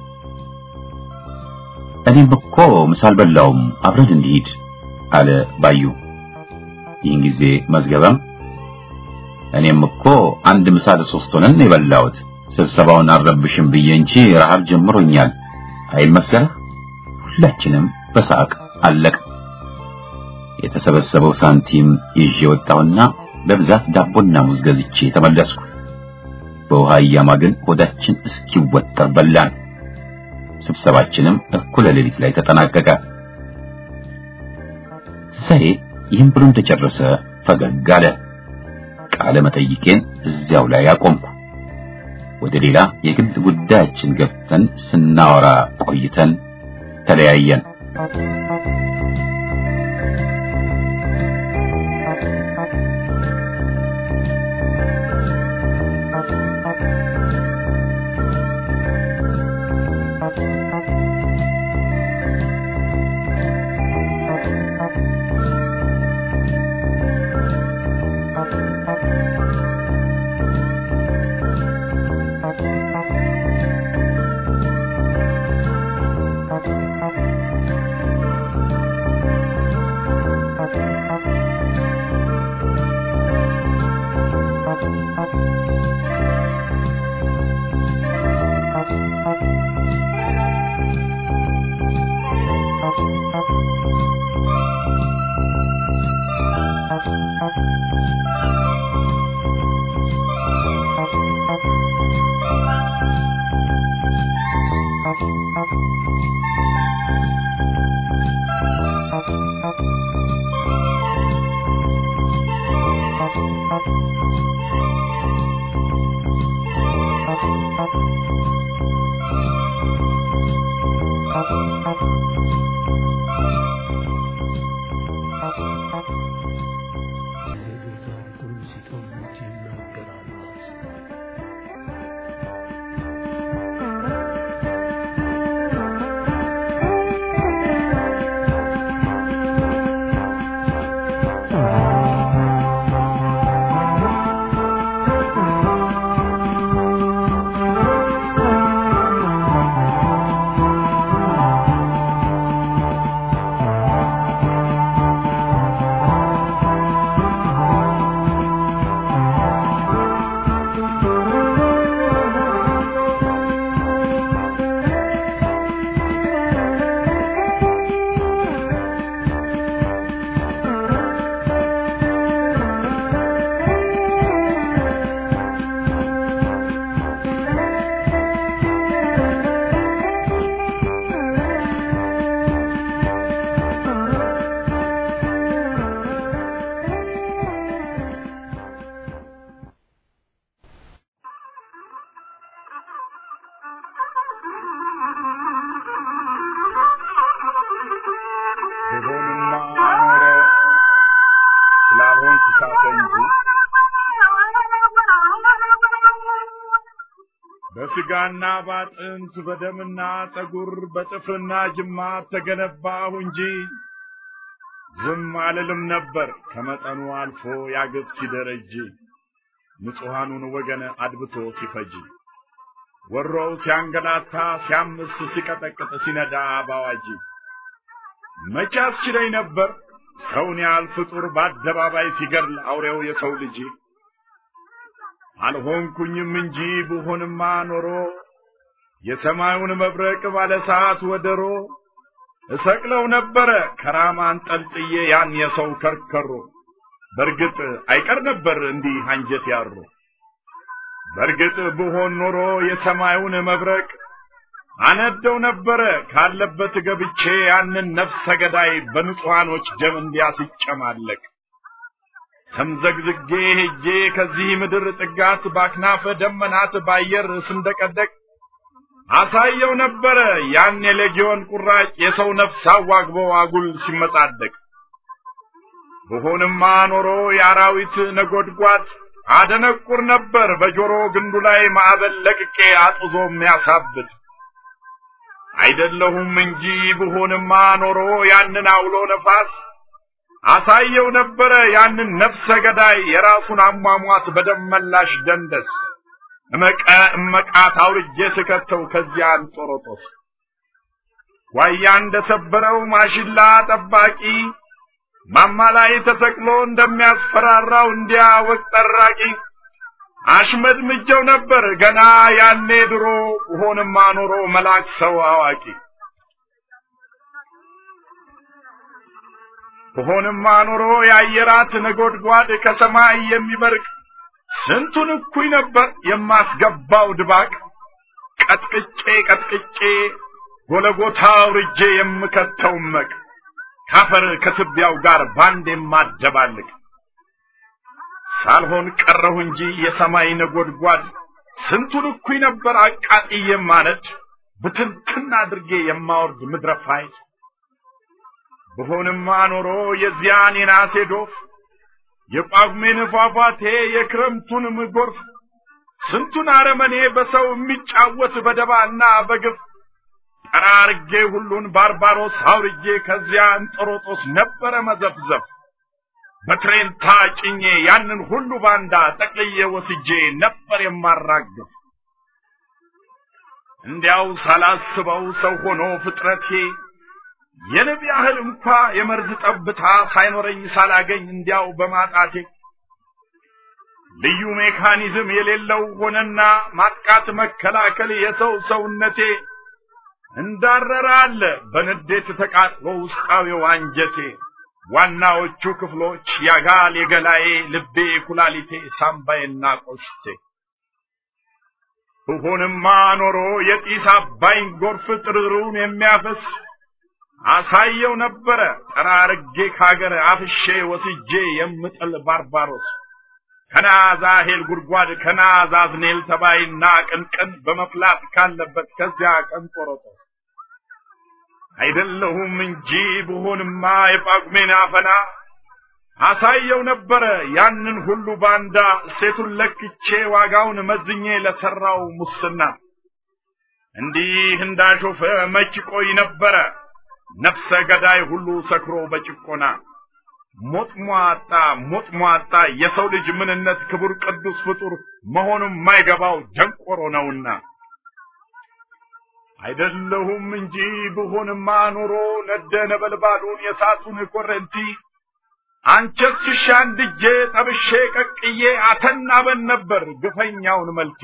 እኔም እኮ ምሳ አልበላውም አብረን እንሂድ አለ ባዩ። ይህን ጊዜ መዝገበም እኔም እኮ አንድ ምሳ ለሶስት ሆነን የበላሁት ስብሰባውን አልረብሽም ብዬ እንጂ ረሃብ ጀምሮኛል አይል መሰለህ። ሁላችንም በሳቅ አለቅ። የተሰበሰበው ሳንቲም ይዤ ወጣሁና በብዛት ዳቦና ሙዝ ገዝቼ ተመለስኩ። በውሃ እያማግን ሆዳችን እስኪወጠር በላን። ስብሰባችንም እኩለ ሌሊት ላይ ተጠናቀቀ። ትንሣኤ ይህን ብሎ እንደጨረሰ ፈገግ አለ። ቃለ መጠይቄን እዚያው ላይ አቆምኩ። ወደ ሌላ የግል ጉዳያችን ገብተን ስናወራ ቆይተን ተለያየን። በስጋና ባጥንት በደምና ጠጉር በጥፍርና ጅማት ተገነባሁ እንጂ ዝም አልልም ነበር ከመጠኑ አልፎ ያግብ ሲደረጅ ንጹሐኑን ወገን አድብቶ ሲፈጅ ወሮው ሲያንገላታ ሲያምስ ሲቀጠቅጥ ሲነዳ ባዋጅ መቼ አስችለኝ ነበር ሰውን ያህል ፍጡር በአደባባይ ሲገድል አውሬው የሰው ልጅ አልሆንኩኝም እንጂ ብሆንማ ኖሮ የሰማዩን መብረቅ ባለ ሰዓት ወደሮ እሰቅለው ነበረ ከራማ አንጠልጥዬ ያን የሰው ከርከሮ በርግጥ አይቀር ነበር እንዲህ አንጀት ያሮ በርግጥ ብሆን ኖሮ የሰማዩን መብረቅ አነደው ነበረ ካለበት ገብቼ ያንን ነፍሰ ገዳይ በንጹሐኖች ደም እንዲያስጨማለቅ ተምዘግዝጌ ሄጄ ከዚህ ምድር ጥጋት ባክናፈ ደመናት ባየር ስንደቀደቅ አሳየው ነበረ ያን የሌጊዮን ቁራጭ የሰው ነፍስ አዋግቦ አጉል ሲመጻደቅ ብሆንማ ኖሮ የአራዊት ነጎድጓድ አደነቁር ነበር በጆሮ ግንዱ ላይ ማዕበል ለቅቄ አጥዞ የሚያሳብድ አይደለሁም እንጂ ብሆንማ ኖሮ ያንን አውሎ ነፋስ አሳየው ነበረ ያንን ነፍሰ ገዳይ የራሱን አሟሟት በደመላሽ ደንደስ እመቀ እመቃት አውርጄ ስከተው ከዚያ አንጦሮጦስ ዋያ እንደሰበረው ማሽላ ጠባቂ ማማ ላይ ተሰቅሎ እንደሚያስፈራራው እንዲያ ወቅ ጠራቂ አሽመድምጀው ነበር ገና ያኔ ድሮ ሆንማ ኖሮ መላክ ሰው አዋቂ ብሆንማ ኖሮ የአየራት ነጎድጓድ ከሰማይ የሚበርቅ ስንቱን እኩይ ነበር የማስገባው ድባቅ ቀጥቅጬ ቀጥቅጬ ጎለጎታ አውርጄ የምከተው መቅ ካፈር ከትቢያው ጋር ባንድ የማደባልቅ ሳልሆን ቀረሁ እንጂ የሰማይ ነጎድጓድ ስንቱን እኩይ ነበር አቃጥዬ የማነድ ብትንትን አድርጌ የማወርድ ምድረ ፋይል ብሆንማ ኖሮ የዚያን የናሴ ዶፍ የጳጉሜን ፏፏቴ የክረምቱንም ጎርፍ ስንቱን አረመኔ በሰው የሚጫወት በደባና በግፍ ጠራርጌ ሁሉን ባርባሮስ አውርጄ ከዚያ እንጦሮጦስ ነበረ መዘፍዘፍ በትሬንታ ጭኜ ያንን ሁሉ ባንዳ ጠቅልዬ ወስጄ ነበር የማራግፍ እንዲያው ሳላስበው ሰው ሆኖ ፍጥረቴ የንብ ያህል እንኳ የመርዝ ጠብታ ሳይኖረኝ ሳላገኝ እንዲያው በማጣቴ ልዩ ሜካኒዝም የሌለው ሆነና ማጥቃት መከላከል የሰው ሰውነቴ እንዳረረ አለ በንዴት ተቃጥሎ ውስጣዊው አንጀቴ ዋናዎቹ ክፍሎች ያጋል የገላዬ ልቤ ኩላሊቴ ሳምባዬና ቆሽቴ ብሆንማ ኖሮ የጢስ አባይን ጎርፍ ጥርሩን የሚያፈስ አሳየው ነበረ ጠራርጌ ካገር አፍሼ ወስጄ የምጥል ባርባሮስ ከናዛሄል ጉድጓድ ከናዛዝኔል ተባይና ቅንቅን በመፍላት ካለበት ከዚያ ቀንጦሮጦስ አይደለሁም እንጂ ብሆንማ የጳጉሜን አፈና አሳየው ነበረ ያንን ሁሉ ባንዳ ሴቱን ለክቼ ዋጋውን መዝኜ ለሰራው ሙስና እንዲህ እንዳሾፈ መች ቆይ ነበረ ነፍሰ ገዳይ ሁሉ ሰክሮ በጭቆና ሞት ሟጣ ሞት ሟጣ የሰው ልጅ ምንነት ክቡር ቅዱስ ፍጡር መሆኑን ማይገባው ደንቆሮ ነውና አይደለሁም እንጂ ብሆንማ ኖሮ ነደ ነበልባሉን የሳቱን ኮረንቲ አንቸስ ሽሻ እንድጄ ጠብሼ ቀቅዬ አተናበን ነበር ግፈኛውን መልቲ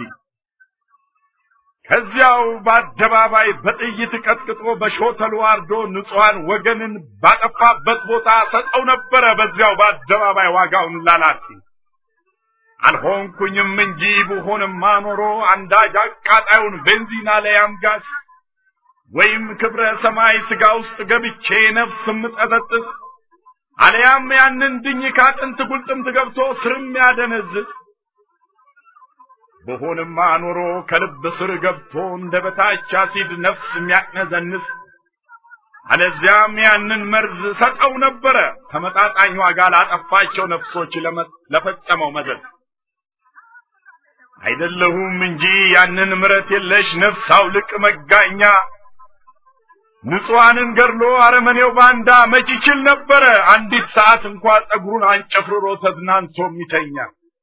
ከዚያው በአደባባይ በጥይት ቀጥቅጦ በሾተሉ አርዶ ንጹሐን ወገንን ባጠፋበት ቦታ ሰጠው ነበረ በዚያው በአደባባይ ዋጋውን ላላፊ አልሆንኩኝም እንጂ ብሆንማ ኖሮ አንዳጅ አቃጣዩን ቤንዚና ላይ አምጋስ ወይም ክብረ ሰማይ ስጋ ውስጥ ገብቼ ነፍስ ምጠጠጥስ አለያም ያንን ድኝ ካጥንት ጉልጥምት ገብቶ ስርም ያደነዝዝ በሆንማ ኖሮ ከልብ ስር ገብቶ እንደ በታች አሲድ ነፍስ የሚያቅነዘንስ አለዚያም ያንን መርዝ ሰጠው ነበረ ተመጣጣኝ ዋጋ ላጠፋቸው ነፍሶች ለፈጸመው መዘዝ አይደለሁም እንጂ ያንን ምረት የለሽ ነፍስ አውልቅ መጋኛ ንጹሐንን ገድሎ አረመኔው ባንዳ መች ይችል ነበረ አንዲት ሰዓት እንኳ ጸጉሩን አንጨፍርሮ ተዝናንቶ የሚተኛ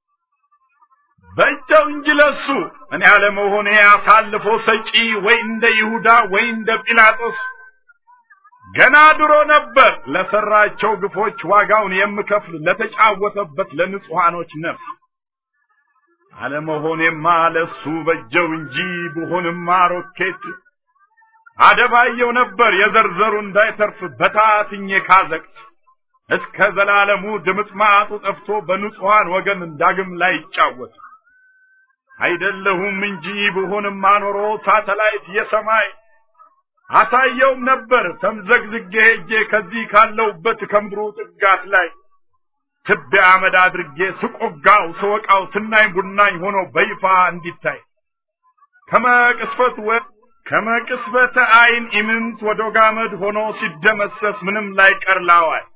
በእጃው እንጂ ለሱ እኔ አለመሆኔ አሳልፎ ሰጪ ወይ እንደ ይሁዳ ወይ እንደ ጲላጦስ ገና ድሮ ነበር ለሰራቸው ግፎች ዋጋውን የምከፍል ለተጫወተበት ለንጹሐኖች ነፍስ አለመሆኔማ ለሱ በጀው እንጂ ብሆንማ ሮኬት አደባየው ነበር የዘርዘሩ እንዳይተርፍ በታትኜ ካዘቅት እስከ ዘላለሙ ድምጥማጡ ጠፍቶ በንጹሐን ወገን ዳግም ላይ ይጫወት አይደለሁም እንጂ ብሆንማ ኖሮ ሳተላይት የሰማይ አሳየውም ነበር ተምዘግዝጌ ሄጄ ከዚህ ካለውበት ከምድሩ ጥጋት ላይ ትቢያ አመድ አድርጌ ስቆጋው ስወቃው ትናኝ ቡናኝ ሆኖ በይፋ እንዲታይ ከመቅስፈት ወ ከመቅስበተ አይን ኢምንት ወደ ጋመድ ሆኖ ሲደመሰስ ምንም ላይ ቀርላዋል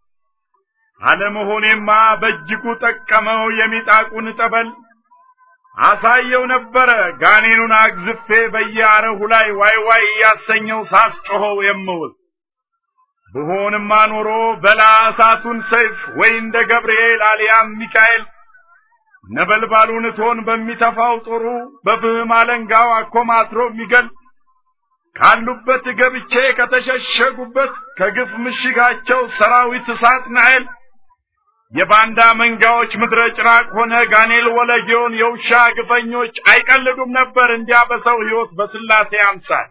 አለመሆኔማ በእጅጉ ጠቀመው የሚጣቁን ጠበል አሳየው ነበረ ጋኔኑን አግዝፌ በየአረሁ ላይ ዋይ ዋይ እያሰኘው ሳስጮኸው የምውል ብሆንማ ኖሮ በላ እሳቱን ሰይፍ ወይ እንደ ገብርኤል አልያም ሚካኤል ነበልባሉን እቶን በሚተፋው ጦሩ በፍህም አለንጋው አኮማትሮ የሚገል ካሉበት ገብቼ ከተሸሸጉበት ከግፍ ምሽጋቸው ሰራዊት እሳት ናኤል የባንዳ መንጋዎች ምድረ ጭራቅ ሆነ ጋኔል ወለጊዮን የውሻ ግፈኞች አይቀልዱም ነበር እንዲያ በሰው ሕይወት በስላሴ አምሳል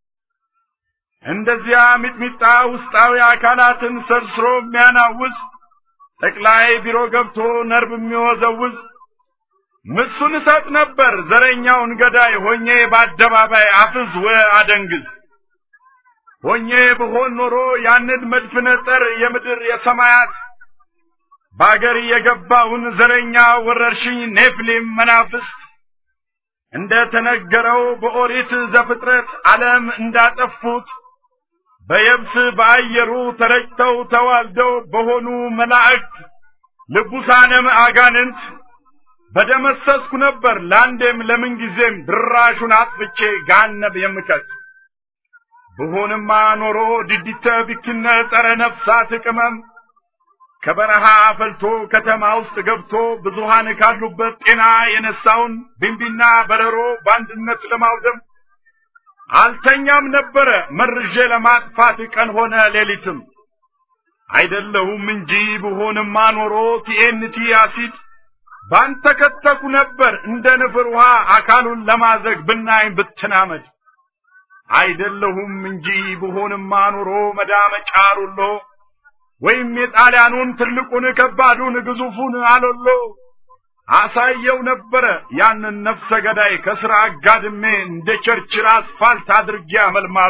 እንደዚያ ሚጥሚጣ ውስጣዊ አካላትን ሰርስሮ የሚያናውዝ ጠቅላይ ቢሮ ገብቶ ነርብ የሚወዘውዝ ምሱን እሰጥ ነበር ዘረኛውን ገዳይ ሆኜ በአደባባይ አፍዝ ወ አደንግዝ ሆኜ ብሆን ኖሮ ያንን መድፍነ ጸር የምድር የሰማያት በአገር የገባውን ዘረኛ ወረርሽኝ ኔፍሊም መናፍስት እንደ ተነገረው በኦሪት ዘፍጥረት ዓለም እንዳጠፉት በየብስ በአየሩ ተረጭተው ተዋልደው በሆኑ መላእክት ልቡሳነም አጋንንት በደመሰስኩ ነበር ለአንዴም ለምንጊዜም ድራሹን አጥፍቼ ጋነብ የምከት ብሆንማ ኖሮ ድዲተ ቢክነ ጸረ ነፍሳት ቅመም ከበረሃ ፈልቶ ከተማ ውስጥ ገብቶ ብዙሃን ካሉበት ጤና የነሳውን ቢንቢና በረሮ በአንድነት ለማውደም አልተኛም ነበረ መርዤ ለማጥፋት ቀን ሆነ ሌሊትም አይደለሁም እንጂ ብሆንማ ኖሮ ቲኤንቲ አሲድ ባንተ ከተኩ ነበር እንደ ንፍር ውሃ አካሉን ለማዘግ ብናኝ ብትናመድ አይደለሁም እንጂ ብሆንማ ኖሮ መዳመጫ ሩሎ ወይም የጣሊያኑን ትልቁን ከባዱን ግዙፉን አሎሎ አሳየው ነበረ ያንን ነፍሰ ገዳይ ከስራ አጋድሜ እንደ ቸርችል አስፋልት አድርጌ አመልማሎ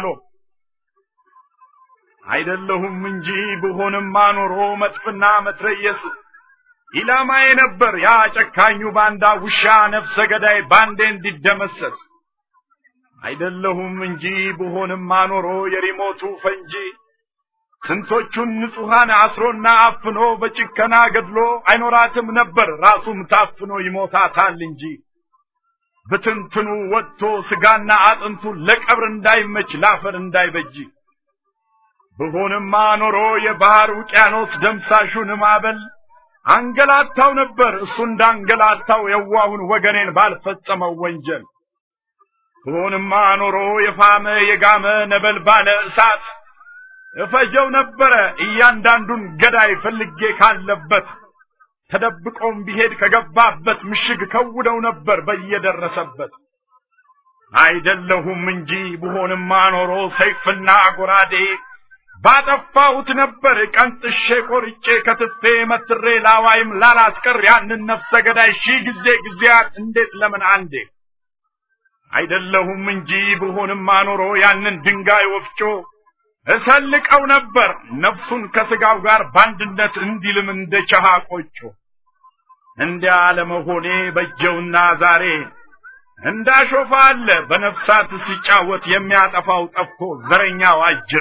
አይደለሁም እንጂ ብሆንማ ኖሮ መጥፍና መትረየስ ኢላማዬ ነበር ያ ጨካኙ ባንዳ ውሻ ነፍሰ ገዳይ ባንዴ እንዲደመሰስ አይደለሁም እንጂ ብሆንማ ኖሮ የሪሞቱ ፈንጂ ስንቶቹን ንጹሐን አስሮና አፍኖ በጭከና ገድሎ አይኖራትም ነበር ራሱም ታፍኖ ይሞታታል እንጂ ብትንትኑ ወጥቶ ስጋና አጥንቱ ለቀብር እንዳይመች ላፈር እንዳይበጅ ብሆንማ ኖሮ የባህር ውቅያኖስ ደምሳሹን ማዕበል አንገላታው ነበር እሱ እንዳንገላታው የዋሁን ወገኔን ባልፈጸመው ወንጀል ብሆንማ ኖሮ የፋመ የጋመ ነበልባለ እሳት እፈጀው ነበረ እያንዳንዱን ገዳይ ፈልጌ ካለበት ተደብቆም ቢሄድ ከገባበት ምሽግ ከውደው ነበር በየደረሰበት አይደለሁም እንጂ ብሆንማ ኖሮ ሰይፍና ጎራዴ ባጠፋሁት ነበር ቀንጥሼ ቆርጬ ከትፌ መትሬ ላዋይም ላላስቀር ያንን ነፍሰ ገዳይ ሺህ ጊዜ ጊዜያት እንዴት ለምን አንዴ አይደለሁም እንጂ ብሆንማ ኖሮ ያንን ድንጋይ ወፍጮ እሰልቀው ነበር ነፍሱን ከስጋው ጋር በአንድነት እንዲልም እንደ ቸሃ ቆጮ እንዲያ ለመሆኔ በጀውና ዛሬ እንዳሾፋ አለ በነፍሳት ሲጫወት የሚያጠፋው ጠፍቶ ዘረኛው አጅሬ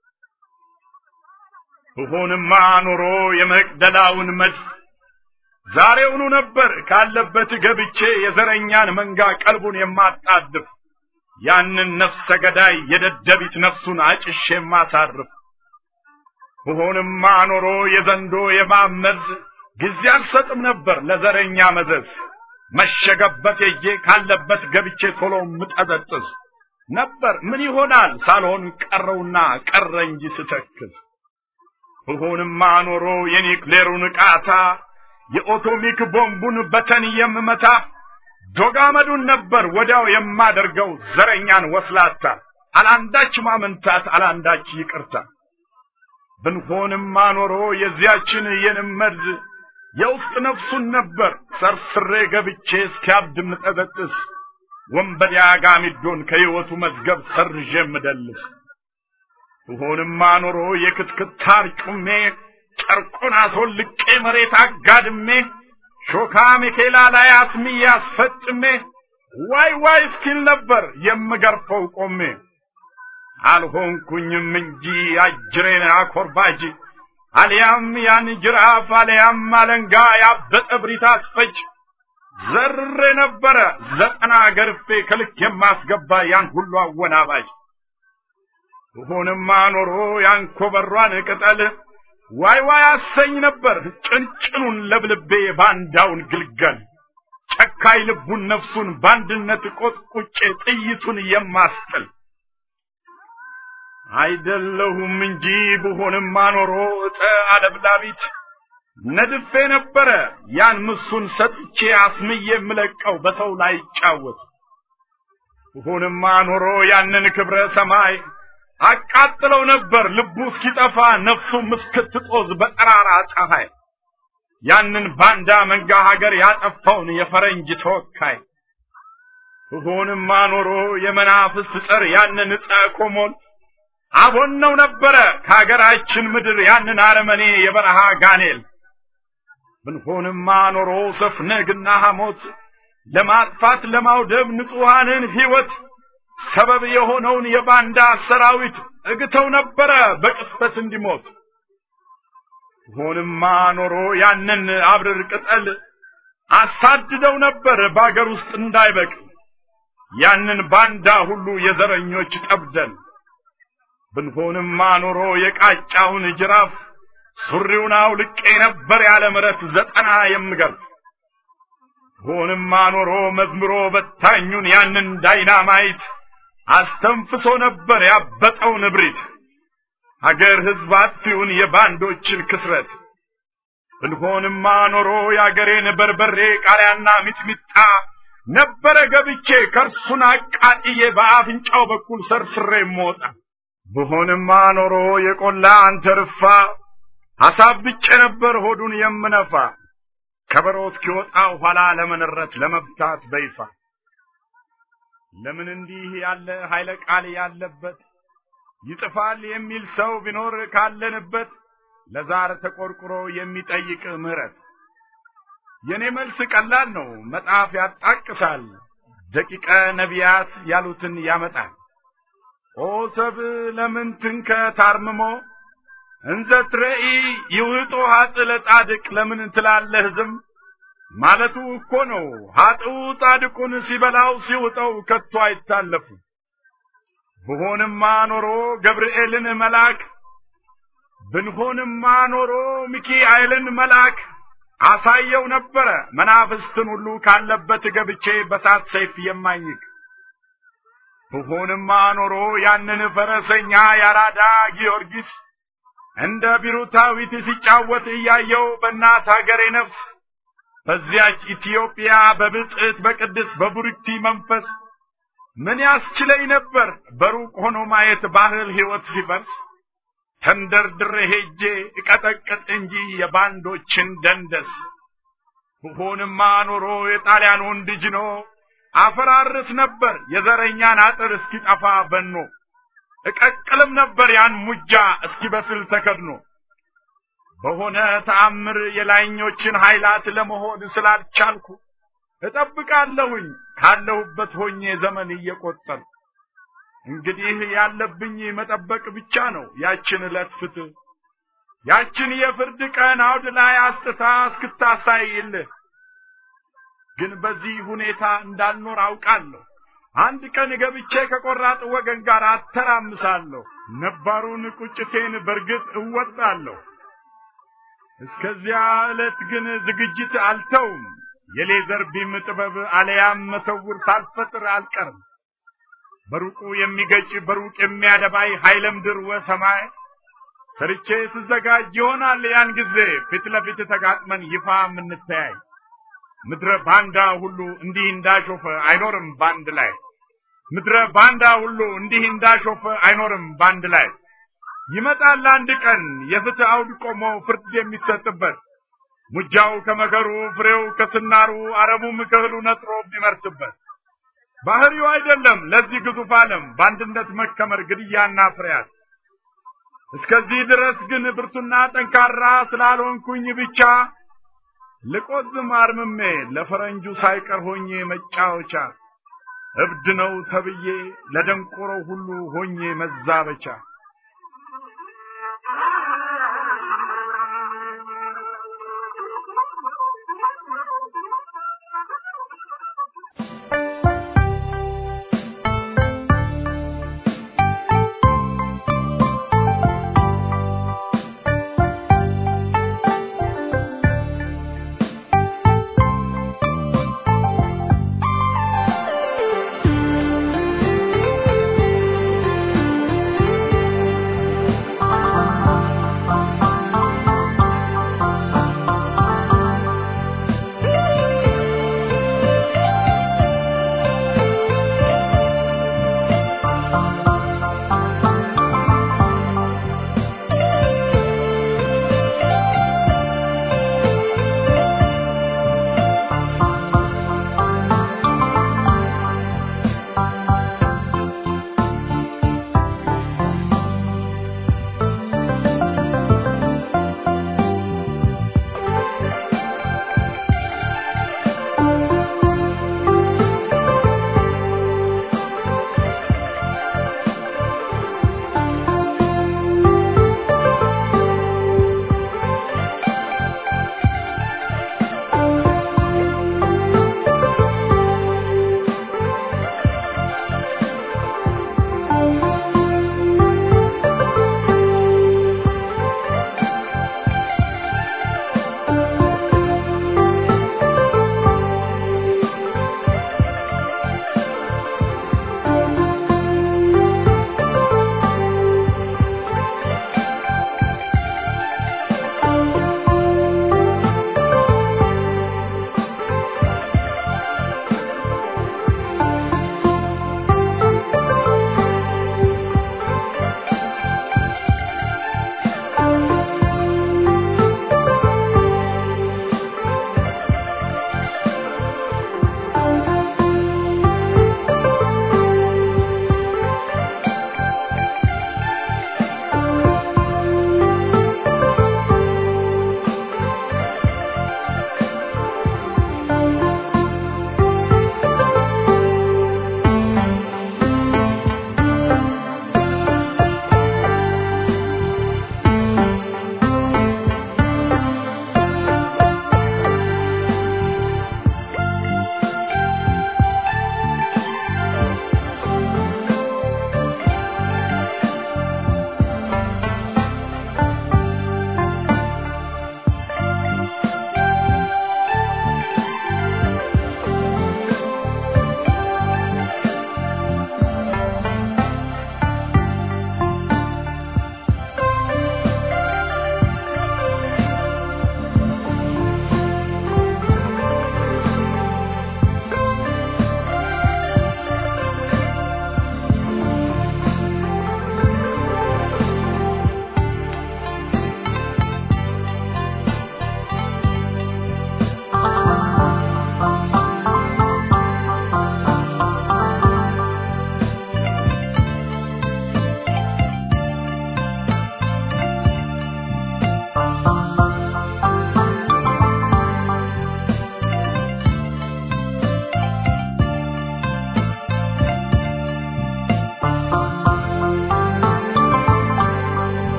ብሆንማ ኖሮ የመቅደላውን መድፍ ዛሬውኑ ነበር ካለበት ገብቼ የዘረኛን መንጋ ቀልቡን የማጣድፍ ያንን ነፍሰ ገዳይ የደደቢት ነፍሱን አጭሼ የማሳርፍ ብሆንማ ኖሮ የዘንዶ የማመዝ ጊዜ አልሰጥም ነበር ለዘረኛ መዘዝ መሸገበት ሄጄ ካለበት ገብቼ ቶሎ ምጠዘጥዝ ነበር ምን ይሆናል ሳልሆን ቀረውና ቀረ እንጂ ስተክዝ ብሆንማ ኖሮ የኒክሌሩን ቃታ የኦቶሚክ ቦምቡን በተን የምመታ ዶጋመዱን ነበር ወዲያው የማደርገው ዘረኛን ወስላታ አላንዳች ማመንታት አላንዳች ይቅርታ ብንሆንማ ኖሮ የዚያችን የንመርዝ የውስጥ ነፍሱን ነበር ሰርስሬ ገብቼ እስኪያብድ ምጠበጥስ ወንበዴ አጋሚዶን ከሕይወቱ መዝገብ ሰርዤ ምደልስ ብሆንማ ኖሮ የክትክታር ጩሜ ጨርቁን አስወልቄ መሬት አጋድሜ ሾካ ሜኬላ ላይ አስምዬ አስፈጥሜ ዋይ ዋይ እስኪል ነበር የምገርፈው ቆሜ አልሆንኩኝም እንጂ አጅሬን አኮርባጅ አልያም ያን ጅራፍ አልያም አለንጋ ያበጠ ብሪት አስፈጅ ዘርሬ ነበረ ዘጠና ገርፌ ከልክ የማስገባ ያን ሁሉ አወናባጅ ብሆንማ ኖሮ ያን ኮበሯን ቅጠል ዋይ ዋይ አሰኝ ነበር ጭንጭኑን ለብልቤ ባንዳውን ግልገል ጨካይ ልቡን ነፍሱን በአንድነት ቆጥቁጬ ጥይቱን የማስጥል አይደለሁም እንጂ ብሆንማ ኖሮ እጠ አለብላቢት ነድፌ ነበረ ያን ምሱን ሰጥቼ አስምዬ የምለቀው በሰው ላይ ይጫወት ብሆንማ ኖሮ ያንን ክብረ ሰማይ አቃጥለው ነበር ልቡ እስኪጠፋ ነፍሱም እስክትጦዝ በጠራራ ፀሐይ ያንን ባንዳ መንጋ ሀገር ያጠፋውን የፈረንጅ ተወካይ ብሆንማ ኖሮ የመናፍስት ጸር ያንን ዕፀ ኮሞን አቦነው ነበረ ከሀገራችን ምድር ያንን አረመኔ የበረሃ ጋኔል ብንሆንማ ኖሮ ሰፍነግና ሐሞት ለማጥፋት ለማውደብ ንጹሐንን ሕይወት ሰበብ የሆነውን የባንዳ ሰራዊት እግተው ነበረ በቅጽበት እንዲሞት ሆንማ ኖሮ ያንን አብርር ቅጠል አሳድደው ነበር በአገር ውስጥ እንዳይበቅል ያንን ባንዳ ሁሉ የዘረኞች ጠብደን ብንሆንማ ኖሮ የቃጫውን ጅራፍ ሱሪውን አውልቄ ነበር ያለ ምረት ዘጠና የምገርፍ ሆንማ ኖሮ መዝምሮ በታኙን ያንን ዳይናማይት አስተንፍሶ ነበር ያበጠውን እብሪት አገር ሕዝብ አጥፊውን የባንዶችን ክስረት ብንሆንማ ኖሮ የአገሬን በርበሬ ቃሪያና ሚጥሚጣ ነበረ ገብቼ ከርሱን አቃጥዬ በአፍንጫው በኩል ሰርስሬ ሞጣ ብሆንማ ኖሮ የቆላ አንተርፋ አሳብጬ ነበር ሆዱን የምነፋ ከበሮ እስኪወጣ ኋላ ለመነረት ለመብታት በይፋ ለምን እንዲህ ያለ ኃይለ ቃል ያለበት ይጽፋል የሚል ሰው ቢኖር ካለንበት ለዛር ተቆርቁሮ የሚጠይቅ ምህረት የኔ መልስ ቀላል ነው መጽሐፍ ያጣቅሳል ደቂቀ ነቢያት ያሉትን ያመጣል ኦ ሰብ ለምን ትንከ ታርምሞ እንዘ ትረኢ ይውጦ ሀጥ ለጻድቅ ለምን ትላለህ ዝም ማለቱ እኮ ነው ሀጥው ጻድቁን ሲበላው ሲውጠው ከቶ አይታለፉ ብሆንማ ኖሮ ገብርኤልን መልአክ ብንሆንማ ኖሮ ሚካኤልን መልአክ አሳየው ነበረ መናፍስትን ሁሉ ካለበት ገብቼ በሳት ሰይፍ የማኝክ ብሆንማ ኖሮ ያንን ፈረሰኛ ያራዳ ጊዮርጊስ እንደ ቢሩታዊት ሲጫወት እያየው በእናት ሀገሬ ነፍስ በዚያች ኢትዮጵያ በብጽዕት በቅድስ በቡርክቲ መንፈስ ምን ያስችለኝ ነበር በሩቅ ሆኖ ማየት ባህል ሕይወት ሲፈርስ ተንደርድሬ ሄጄ እቀጠቅጥ እንጂ የባንዶችን ደንደስ ብሆንማ ኖሮ የጣሊያን ወንድ ጅኖ አፈራርስ ነበር የዘረኛን አጥር እስኪጠፋ በኖ እቀቅልም ነበር ያን ሙጃ እስኪበስል ተከድኖ በሆነ ተአምር የላይኞችን ኃይላት ለመሆን ስላልቻልኩ እጠብቃለሁኝ ካለሁበት ሆኜ ዘመን እየቆጠር እንግዲህ ያለብኝ መጠበቅ ብቻ ነው ያችን ዕለት ፍትህ ያችን የፍርድ ቀን አውድ ላይ አስጥታ እስክታሳይልህ ግን በዚህ ሁኔታ እንዳልኖር አውቃለሁ። አንድ ቀን ገብቼ ከቆራጥ ወገን ጋር አተራምሳለሁ። ነባሩን ቁጭቴን በርግጥ እወጣለሁ። እስከዚያ ዕለት ግን ዝግጅት አልተውም። የሌዘር ቢም ጥበብ አለያም መሰውር ሳልፈጥር አልቀርም። በሩቁ የሚገጭ በሩቅ የሚያደባይ ኃይለ ምድር ወሰማይ ሰርቼ ስዘጋጅ ይሆናል ያን ጊዜ ፊት ለፊት ተጋጥመን ይፋ የምንተያይ። ምድረ ባንዳ ሁሉ እንዲህ እንዳሾፈ አይኖርም ባንድ ላይ። ምድረ ባንዳ ሁሉ እንዲህ እንዳሾፈ አይኖርም ባንድ ላይ። ይመጣል አንድ ቀን የፍትህ አውድ ቆሞ ፍርድ የሚሰጥበት ሙጃው ከመከሩ ፍሬው ከስናሩ አረሙም ከእህሉ ነጥሮ የሚመርስበት ባህሪው አይደለም ለዚህ ግዙፍ ዓለም በአንድነት መከመር ግድያና ፍርያት። እስከዚህ ድረስ ግን ብርቱና ጠንካራ ስላልሆንኩኝ ብቻ ልቆዝም አርምሜ ለፈረንጁ ሳይቀር ሆኜ መጫወቻ እብድ ነው ተብዬ ለደንቆሮ ሁሉ ሆኜ መዛበቻ